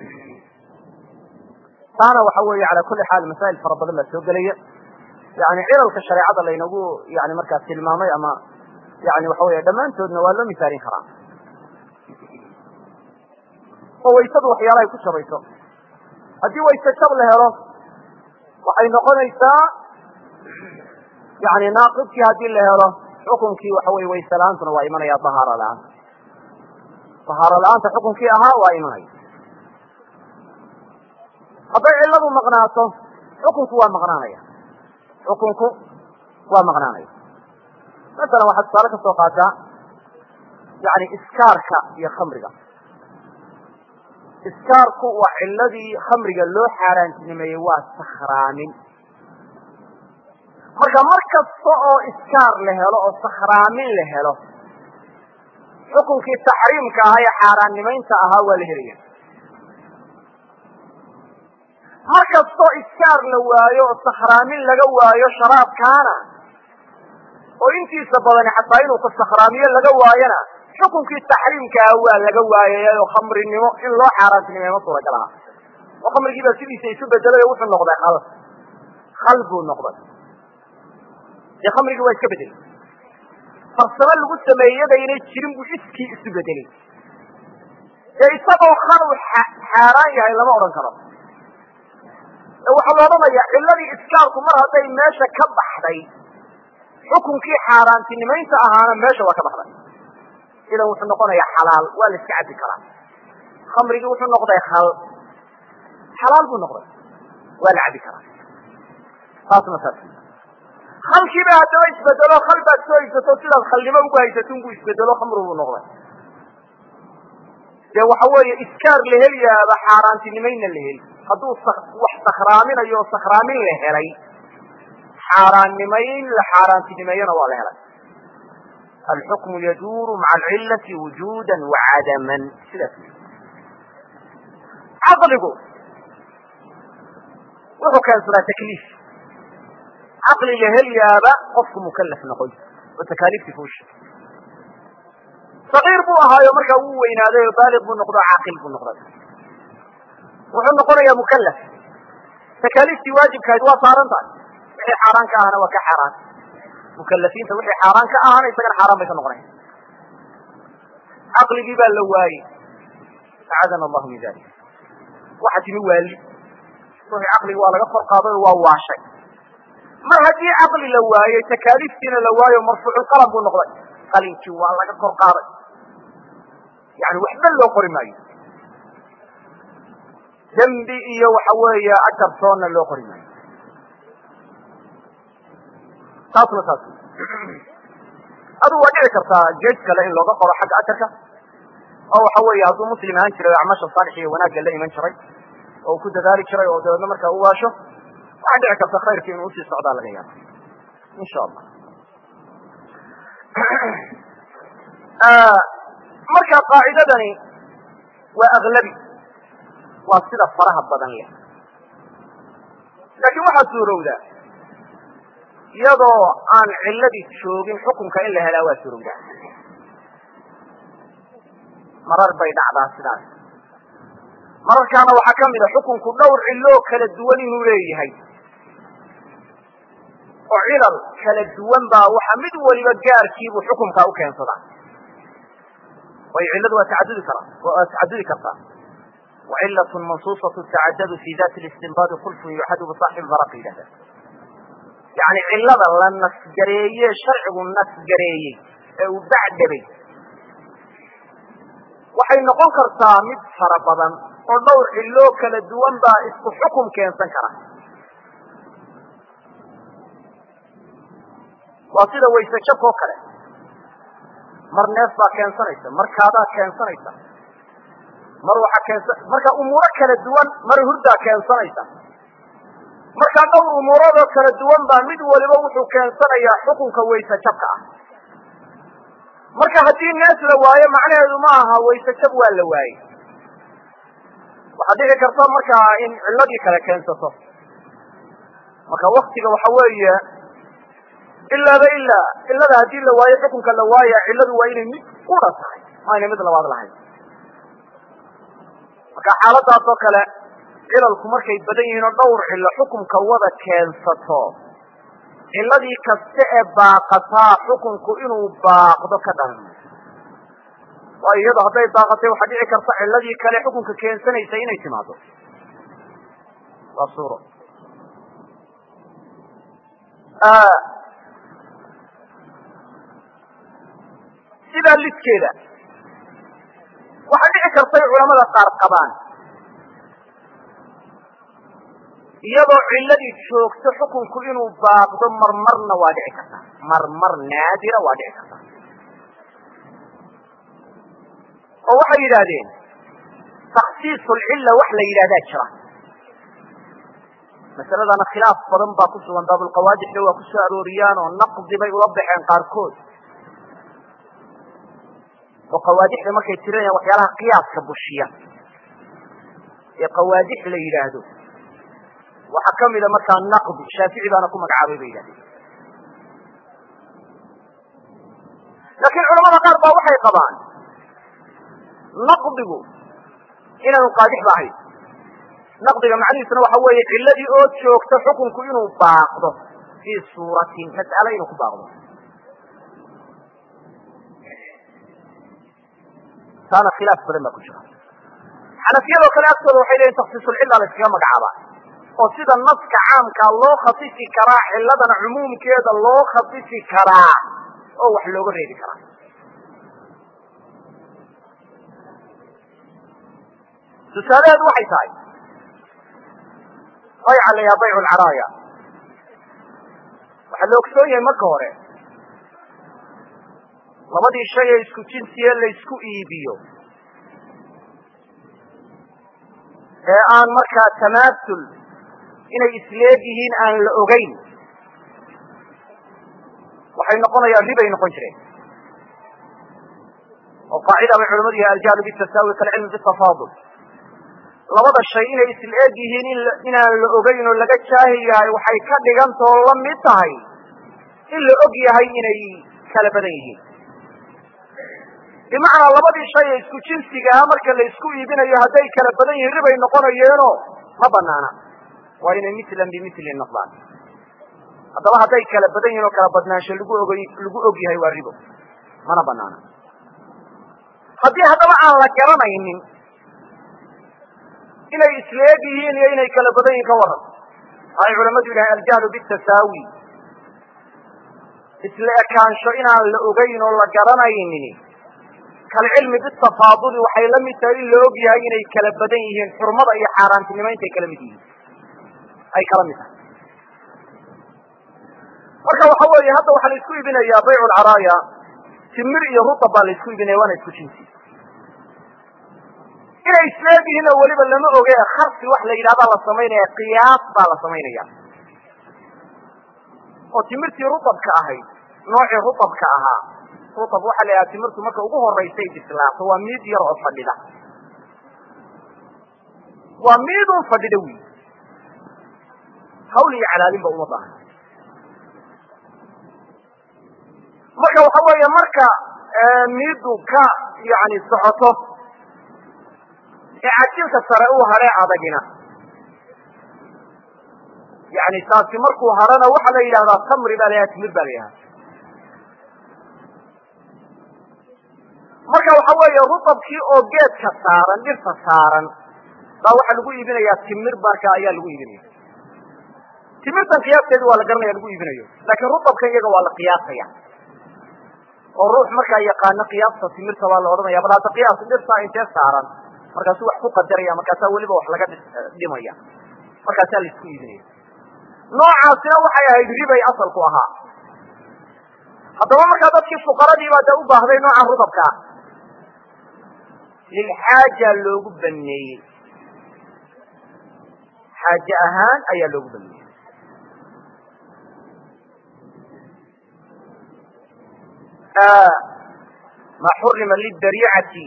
taana waxa weeye cala kuli xaal masaa'il fara badan baa soo gelaya yani cilalka shareecada laynagu yani markaas tilmaamay ama yani waxa weeye dhammaantoodna waa loo misaalin karaa oo waysadu waxyaalahay ku jabayso haddii wayse jab la helo waxay noqonaysaa yani naaqibkii haddii la helo xukunkii waxa weye wayse la-aantuna waa imanaya dahaaro la-aanta dahaaro la-aanta xukunkii ahaa waa imanaya hadday ciladu maqnaato xukunku waa maqnaanaya xukunku waa maqnaanaya masalan waxaad tusaale ka soo qaataa yani iskaarka iyo khamriga iskaarku waa ciladii khamriga loo xaaraantinimeeyey waa sakhraamin marka mar kasta oo iskaar la helo oo sakhraamin la helo xukunkii taxriimka ahaa ee xaaraannimaynta ahaa waa la helaya mar kastoo iskaar la waayo oo sakhraamin laga waayo sharaabkaana oo intiisa badani xataa inuu ka sakhraamiyo laga waayona xukunkii taxriimkaa waa laga waayay oo khamrinimo in loo xaaraantinimay ma suuragal aha oo khamrigii baa sidiisa isu bedelay oo wuxuu noqday khal khal buu noqday dee khamrigii waa iska bedelay farsamo lagu sameeyey yadaynay jirin buu iskii isu bedelay dee isagoo khal uu xaaraan yahay lama odhan karo waxaa la odhanaya ciladii iskaarku mar hadday meesha ka baxday xukunkii xaaraantinimaynta ahaana meesha waa ka baxday idan wuxuu noqonayaa xalaal waa la iska cabbi karaa khamrigii wuxuu noqday khal xalaal buu noqday waa la cabbi karaa taasna saas khalkiiba haddaba isbedelo khal baad soo haysato sidaad khalnimo ugu haysato unbuu isbedelo khamri buu noqday dee waxa weeye iskaar la heliyaaba xaaraantinimayna la heli hadduu wax sakhraaminayo oo sakhraamin la helay xaaraannimayn la xaaraantinimeeyona waa la helay alxukmu yaduuru maca alcilati wujuda wacadaman sidaas caqligu wuxuu keensadaa takliif caqliga helyaaba qofku mukalaf noqoy oo takaaliiftii fuusha sagiir buu ahaayo markaa wuu weynaaday oo baaliq buu noqdo caaqil buu noqday wuxuu noqonayaa mukalaf takaaliiftii waajibkahayd waa saaran tahay wixii xaaraan ka ahana waa ka xaaraan mukalafiinta wixii xaaraan ka ahana isagana xaaraan bay ka noqonayan caqligii baa la waayey acadana allahu min dalik waxa timi waali ruuxii caqligi waa laga kor qaaday oo waa waashay mar haddii caqli la waayey takaaliiftiina la waayo marfuuculqalam buu noqday qalinkii waa laga kor qaaday yani waxba loo qori maayo dembi iyo waxa weeye ajar toonna loo qori maayo taasna taas aduu waa dhici kartaa gees kale in looga qoro xagga ajarka oo waxa weeye hadduu muslim ahaan jiray o acmaasha saalix iyo wanaagga la iman jiray oo uu ku dadaali jiray oo dabeedna markaa u waasho waxaa dhici karta khayrkii inuu usii socdaa laga yaaba insha allah marka qaacidadani waa aglabi waa sida faraha badan leh laakiin waxaa suurowdaa iyadoo aan ciladii joogin xukunka in la helaa waa suurowdaa marar bay dhacdaa sidaas mararkaana waxaa ka mid a xukunku dhowr ciloo kala duwan inuu leeyahay oo cilal kala duwan baa waxa mid waliba gaarkiibuu xukunkaa u keensadaa waayo cilladu waa tacadudi karaa waa tacadudi kartaa wacilat mansuusatu tacadadu fi dati listinbaadi khulfun yuxadu bisaaxib baraq yidhahda yani cilada la nasgareeye sharcigu nasgareeyey ee uu bacdhabay waxay noqon kartaa mid fara badan oo dhowr ciloo kala duwan baa isku xukum keensan kara waa sida wayse jabka oo kale mar neef baa keensanaysa mar kaadaa keensanaysa mar waxaa keensa marka umuuro kala duwan mar hurdaa keensanaysa markaa dhowr umuuradoo kala duwan baa mid waliba wuxuu keensanayaa xukunka wayse jabka ah marka haddii neef la waayo macnaheedu ma aha wayse jab waa la waayey waxaad dhici karta markaa in cilladii kale keensato marka waktiga waxa weeye ilaaba ilaa cilada haddii la waayo xukunka la waaya cilladu waa inay mid qura tahay ma aynay mid labaad lahayn marka xaaladaas oo kale cilalku markay badan yihiin oo dhowr cillo xukunka wada keensato cilladii kasta ee baaqataa xukunku inuu baaqdo ka dhalan waayo iyado hadday baaqatay waxaa dhici karta cilladii kale xukunka keensanaysa inay timaado waa suuro sidaa lidkeeda waxaa dhici kartay culamada qaar qabaan iyadoo cilladii joogto xukunku inuu baaqdo marmarna waa dhici karta marmar naadira waa dhici karta oo waxay yidhaahdeen taksiisu lcilla wax la yidhahdaa jira masaladana khilaaf badan baa ku sugan baabulqawaadixda waa ku soo arooriyaan oo naqdi bay ula baxeen qaarkood oo qawaadixda markay tirinayaan waxyaalaha qiyaaska bushiya ee qawaadix la yidhaahdo waxaa kamida markaa naqdi shaafici baana ku magacaabay bay yidhahdeen laakiin culamada qaar baa waxay qabaan naqdigu inaanu qaadix ba ahayn naqdiga macnihiisuna waxa weeye cilladii oo joogta xukunku inuu baaqdo fii suuratin mas'ale inuu ku baaqdo taana khilaaf badan baa ku jira xanafiyadoo kale agtooda waxay leeyihin taksiisulcilla la iskaga magacaabaa oo sida naska caamkaa loo khasisi karaa ciladana cumuumkeeda loo khasisi karaa oo wax looga reebi karaa tusaalaheedu waxay tahay bayca la yaha baycu lcaraaya waxaa la ogsoon yahay marka hore labadii shay ee isku jinsiye laysku iibiyo ee aan markaa tamaasul inay isleeg yihiin aan la ogeyn waxay noqonayaan ribay noqon jireen oo qaacida bay culamadu yahay aljahlu bitasaawi kalcilmi bitafaadul labada shay inay isla-eg yihiin inaan la ogeyn oo laga jaahil yahay waxay ka dhigantao la mid tahay in la og yahay inay kala badan yihiin bimacnaa labadii shay ee isku jinsigaha marka la isku iibinayo hadday kala badan yihiin ribay noqonayeeno ma banaana waa inay mislan bimislin noqdaan haddaba hadday kala badan yihin oo kala badnaansho lagu og lagu og yahay waa ribo mana banaana haddii haddaba aan la garanaynin inay isleeg yihiin iyo inay kala badan yihin ka waran waxay culamadu yidhahay aljahlu bitasaawi isla ekaansho inaan la ogeyn oo la garanaynin kalcilmi bitafaaduli waxay la mid tahay in la og yahay inay kala badan yihiin xurmada iyo xaaraantinimo intay kala mid yihiin ay kala mid tahay marka waxa weeye hadda waxaa la isku iibinayaa baycu lcaraaya timir iyo rutab baa la isku iibinaya waana isku jinsi inay isleeg yihiin oo weliba lama oge kharsi wax la yidhahdaa la samaynaya qiyaas baa la samaynaya oo timirtii rutabka ahayd noocii rutabka ahaa rutab waxaa la yidhaha timirtu marka ugu horaysay bislaato waa miid yar oo fadhida waa miidun fadhida wy hawl iyo calaalinba uma baahan marka waxa weeye marka miidu ka yani socoto ee cajilka sare uu hadhee adagina yani taasi markuu hadhana waxaa la yidhahdaa tamri baa la yidhahda timir baa la yidhahda marka waxa weeye rutabkii oo geedka saaran dhirta saaran baa waxaa lagu iibinayaa timir marka ayaa lagu iibinaya timirtan qiyaasteedu waa la garanaya lagu iibinayo laakiin rutabkan iyaga waa la qiyaasaya oo ruux markaa yaqaano qiyaasta timirta baa la odhanaya bal hadda qiyaas dhirtaa intee saaran markaasuu wax ku qadaraya markaasaa weliba wax laga dhimaya markaasaa laisku iibinaya noocaasina waxay ahayd ribay asalku ahaa haddaba markaa dadkii fuqaradii baa de u baahday noocan rudabka ah lilxaaja loogu baneeyey xaaje ahaan ayaa loogu baneeyey ma xurima lidariicati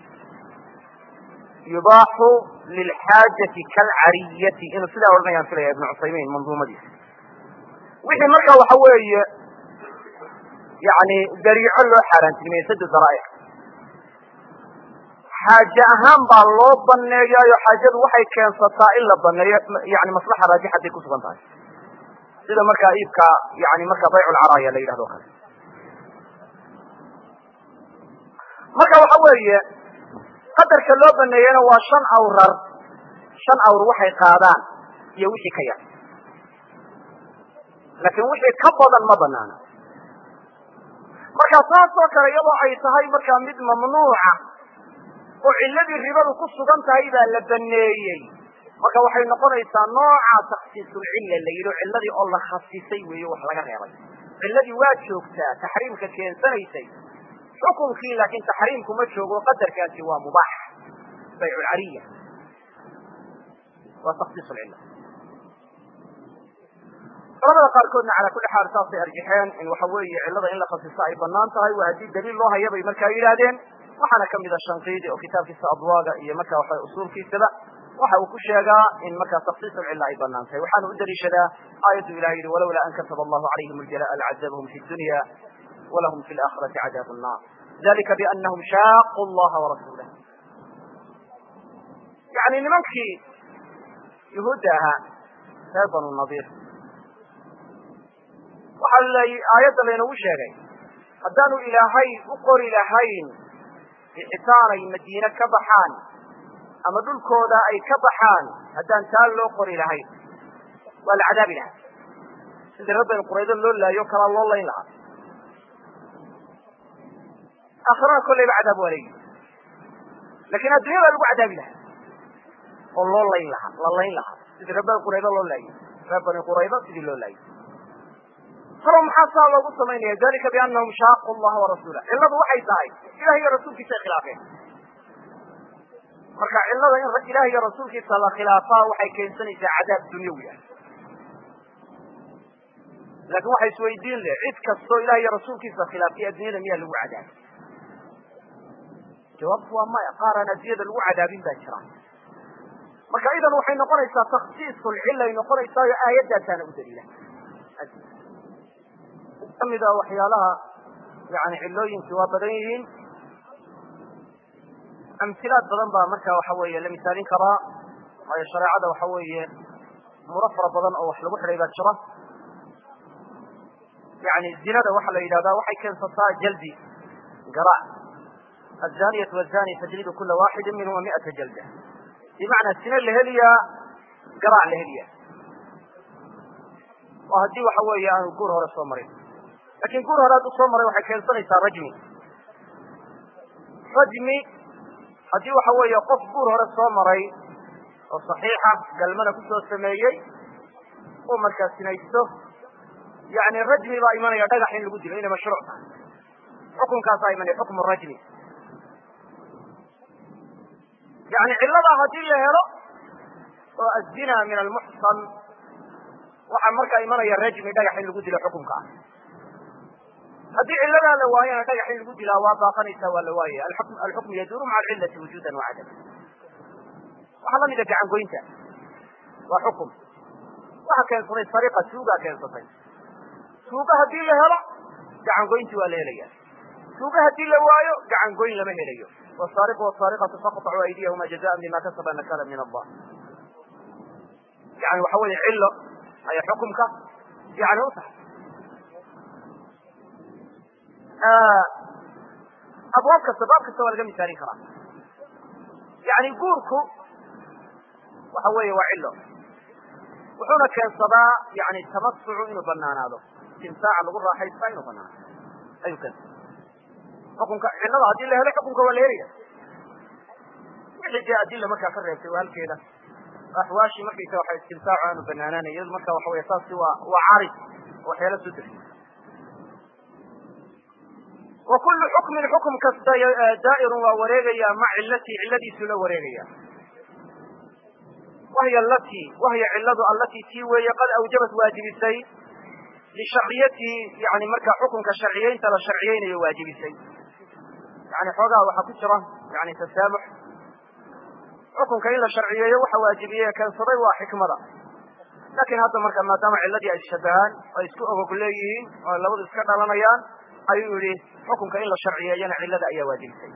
yubaaxu lilxaajati kalcariyati inuu sidaa odhanayaan filaya ibnu cusaymiin manduumadiisa wixii marka waxa weeye yani dariico loo xaaraantinimeye sadu daraa'ic xaaje ahaan baa loo baneeyaayo xaajadu waxay keensataa in la baneeyo yani maslaxa raajixaday ku sugan tahay sida markaa iibka yani marka bayculcaraaya la yidhahdo o kale marka waxa weeye qadarka loo baneeyena waa shan awrar shan awr waxay qaadaan iyo wixii ka yar laakiin wixii ka badan ma banaana marka saas oo kale iyadoo ay tahay markaa mid mamnuuca oo ciladii ribadu ku sugan tahay baa la baneeyey marka waxay noqonaysaa nooca taksiisulcilla la yidhi cilladii oo la khasisay weeye wax laga reebay cilladii waa joogtaa taxriimka keensanaysay xukunkii laakiin taxriimku ma joogo qadarkaasi waa mubaax bayculcariya waa taksiis lcilla culamada qaarkoodna calaa kulli xaal saasay arjaxeen in waxa weeye cillada in la khasiso ay banaan tahay waa haddii daliil loo haya bay markaa yidhaahdeen waxaana kamida shanqiidi oo kitaabkiisa adwaaga iyo marka waxa usuulkiisaba waxa uu ku sheegaa in markaa taksiis lcilla ay banaan tahay waxaana u daliishadaa aayaddu ilahi yihi walowlaa an kataba allahu calayhim aljalaa lcazabahum fi dunya wlahum fi laakhirati cadaab nnar dalika bianahum shaaqu llaha warasuulah yani nimankii yuhuudda ahaa reer banu nadiir waxaa l aayadda laynagu sheegay haddaanu ilaahay u qori lahayn bixitaanay madiine ka baxaan ama dhulkooda ay ka baxaan haddaan taa loo qori lahayn waa la cadaabi lahaa sidii reer banu quraydo loo laayo kalaa loo layn lahaa aakhirana kollayba cadaab waa leeyihi lakin addunyada lagu cadaabi lahaa oo loo layn lahaa la layn lahaa sidii reer bani quraydo loo laayay reer bani quraydo sidii loo laayay talo maxaa saa loogu samaynaya dalika bianahum shaaqu llaha warasuulah cilladu waxay tahay ilaah iyo rasuulkiisay khilaafeen marka cillada in ilaah iyo rasuulkiisa la khilaafaa waxay keensanaysaa cadaab dunyawi ah laakin waxa isweydiin leh cid kastoo ilaah iyo rasuulkiisa khilaafiya addunyada miyaa lagu cadaabay jawaabtu waa maya qaar aan addunyada lagu cadaabin baa jira marka idan waxay noqonaysaa taksiisulcilay noqonaysaa oo aayadaasaana u daliila kamida waxyaalaha yani cilooyinkii waa badan yihiin amhilaad badan baa marka waxa weeye la misaalin karaa waayo shareecada waxa weeye muro fara badan oo wax lagu xidhay baa jira yani zinada waxa la yidhahdaa waxay keensataa jaldi garaac azaniyatu wazani tajlidu kula waxidi minhuma miata jalda bimacnaa sine la heliyaa garaac la heliyaa oo haddii waxa weeye aanu guur hore soo marin lakin guur hore hadduu soo maray waxay keensanaysaa rajmi rajmi haddii waxa weeye qof guur hore soo maray oo saxiixa galmana kusoo sameeyey uu markaa sinaysto yani rajmi baa imanaya dhagax in lagu dilo inay mashruuc tahay xukunkaasaa imanaya xukmu rajmi yani cilladaa haddii la helo oo azina min almuxsan waxaa markaa imanaya rajmi dhagax in lagu dilo xukunka ah haddii cilladaa la waayana dhagax in lagu dilaa waa baaqanaysaa waa la waayaya alxukmu yaduuru maca alcillati wujuudan wacadam waxaa lamida gacangoynta waa xukum waxa keensaday sariqa tuugaa keensatay tuuga haddii la helo gacangoynti waa la helaya tuuga haddii la waayo gacangoyn lama helayo wsaariqu wsaariqatu faqطacuu aydiyahuma jazaan bima kasaba nakala min allah yani waxa weeye cillo ayaa xukumka yani u tahay abwaab kasta baab kasta waa laga misaalin karaa yani guurku waxa weeye waa cillo wuxuuna keensadaa yani tamasucu inuu banaanaado istimtaaca lagu raaxaystaa inuu banaanaado ayuu keensada xukunka cillada haddii la helo xukunka waa la helaya wixii dee adila markaa ka reebtay waa halkeeda axwaashii markaysa waxa istimtaacu aanu banaanaanay iyadu marka waxa wey saasi waa waa carid waxyaala soo degay wa kullu xukmin xukum kasta daa'irun waa wareegaya ma cilatii cilladiisu la wareegaya wahya alati wahya cilladu allatii tii weeye qad awjabat waajibisay lisharciyatii yani markaa xukunka sharciyeynta la sharciyeynayo waajibisay yani xoogaha waxaa ku jira yani tasaamux xukunka in la sharciyeeyo waxa waajibiyey keensaday waa xikmada laakiin hadda marka maadaama cilladii ay ishabahaan oo ay isku ogog leeyihiin oo ay labadu iska dhalanayaan ayuu yihi xukunka in la sharciyeeyana cillada ayaa waajibisay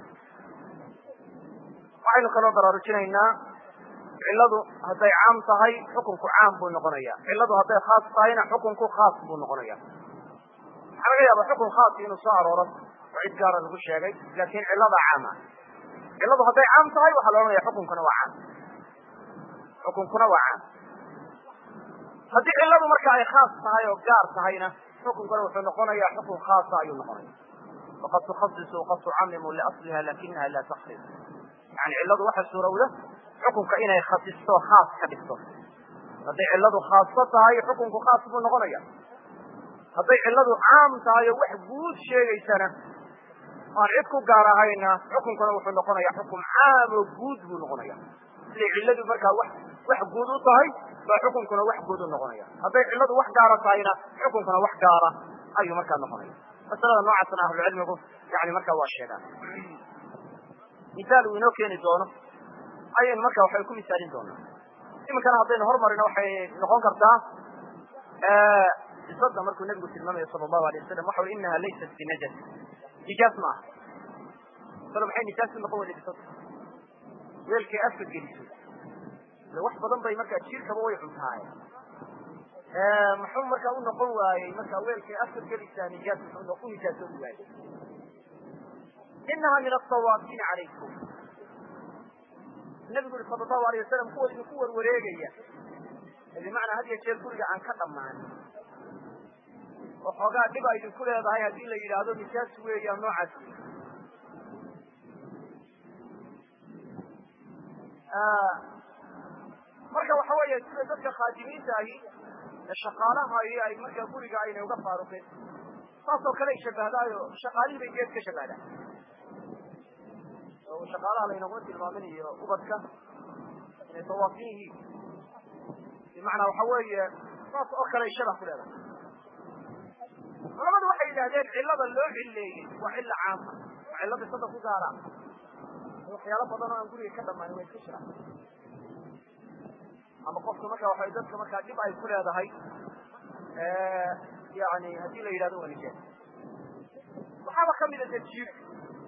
waxaynu kaloo baraarujinaynaa cilladu hadday caam tahay xukunku caam buu noqonaya cilladu hadday khaas tahayna xukunku khaas buu noqonaya waxaa laga yaaba xukun khaasi inuu soo arooro oo cid gaara lagu sheegay laakin cillada caama cilladu hadday caam tahay waxaa la odhanaya xukunkuna waa caam xukunkuna waa caam haddii cilladu marka ay khaas tahay oo gaar tahayna xukunkuna wuxuu noqonaya xukun khaasa ayuu noqonaya waqad tukhasisu waqad tucamimu liasliha lakinaha la takris yani cilladu waxa suurowda xukunka inay khasisto khaas ka dhigto hadday cilladu khaaso tahay xukunku khaas buu noqonaya hadday cilladu caam tahay oo wax guud sheegaysana aan cid ku gaar ahayna xukunkuna wuxuu noqonaya xukum caam oo guud buu noqonaya siday cilladu markaa wax wax guud u tahay baa xukunkuna wax guud u noqonaya hadday cilladu wax gaara tahayna xukunkuna wax gaara ayuu markaa noqonaya masalada noocaasna ahlucilmigu yani markaa waa sheegaan misaal uu inoo keeni doono ayaynu marka waxay ku misaalin doonaa iminkana haddaynu hormarino waxay noqon kartaa bisada markuu nabigu tilmaamayo sala allahu alay wasalam waxa ui inaha laysat binajas nijaas ma aha salo maxay nijaas u noqon weyda bisada weelkay afka geliso ile wax badan bay markaa jiirkaba way cuntaaye muxuu markaa u noqon waayey markaa weelkay afka gelisaa nijaas muxuu u nijaasoobi waayey inaha min asawaabin calaykum nabigu uri sala allahu alayh wasalam kuwa idinku warwareegaya bimacnaa had iyo jeer guriga aan ka dhammaanin oo xoogaa dhib a idinku leedahay haddii la yidhaahdo nijaas weeyaan noocaas wey marka waxa weeye sida dadka khaadimiinta ahi ee shaqaalaha iyo ay markaa guriga aynay uga faaruqeen saasoo kale ay shabahdaayo shaqaalihii bay geed ka shabahdaan oo shaqaalaha laynaguma tilmaaminayo ubadka inay tawaafin yihiin bimacnaa waxa weeye saas oo kale ay shabah ku leedahay culamadu waxay yidhahdeen cillada loo cilleeyey waa cilla caama waa cilla bisada ku gaara waxyaalo badan oo aan guriga ka dhamaanin way iska jiraan ama qofka marka waxa dadka markaa dhib ay ku leedahay yani haddii la yidhahdo waa nijaas waxaaba kamida de jiirka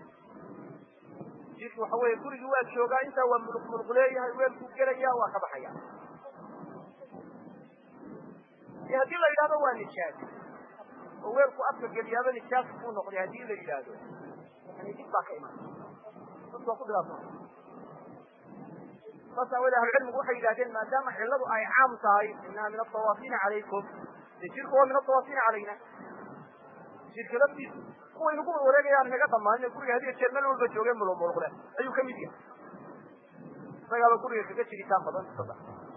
jiirka waxa weeye gurigii waa joogaa intaa waa muluq muluq leeyahay weelkuu gelaya waa ka baxaya e haddii la yidhahdo waa nijaas oo weelku afka geliyaaba nijaas buu noqday haddii la yidhaahdo yani dib baa ka iman dadku waa ku dhibaatona saas aawoodee ahlucilmigu waxay yidhahdeen maadaama cilladu ay caam tahay inaha min atawaafina calaykum de jirku waa min atawaafina calayna jirka laftiisu kuwa inagu wareegayaan inaga dhamaanin guriga hadiyo jeer meel walba joogeen mulumuluqle ayuu kamid yahay isagaaba guriga kaga jiritaan badan sada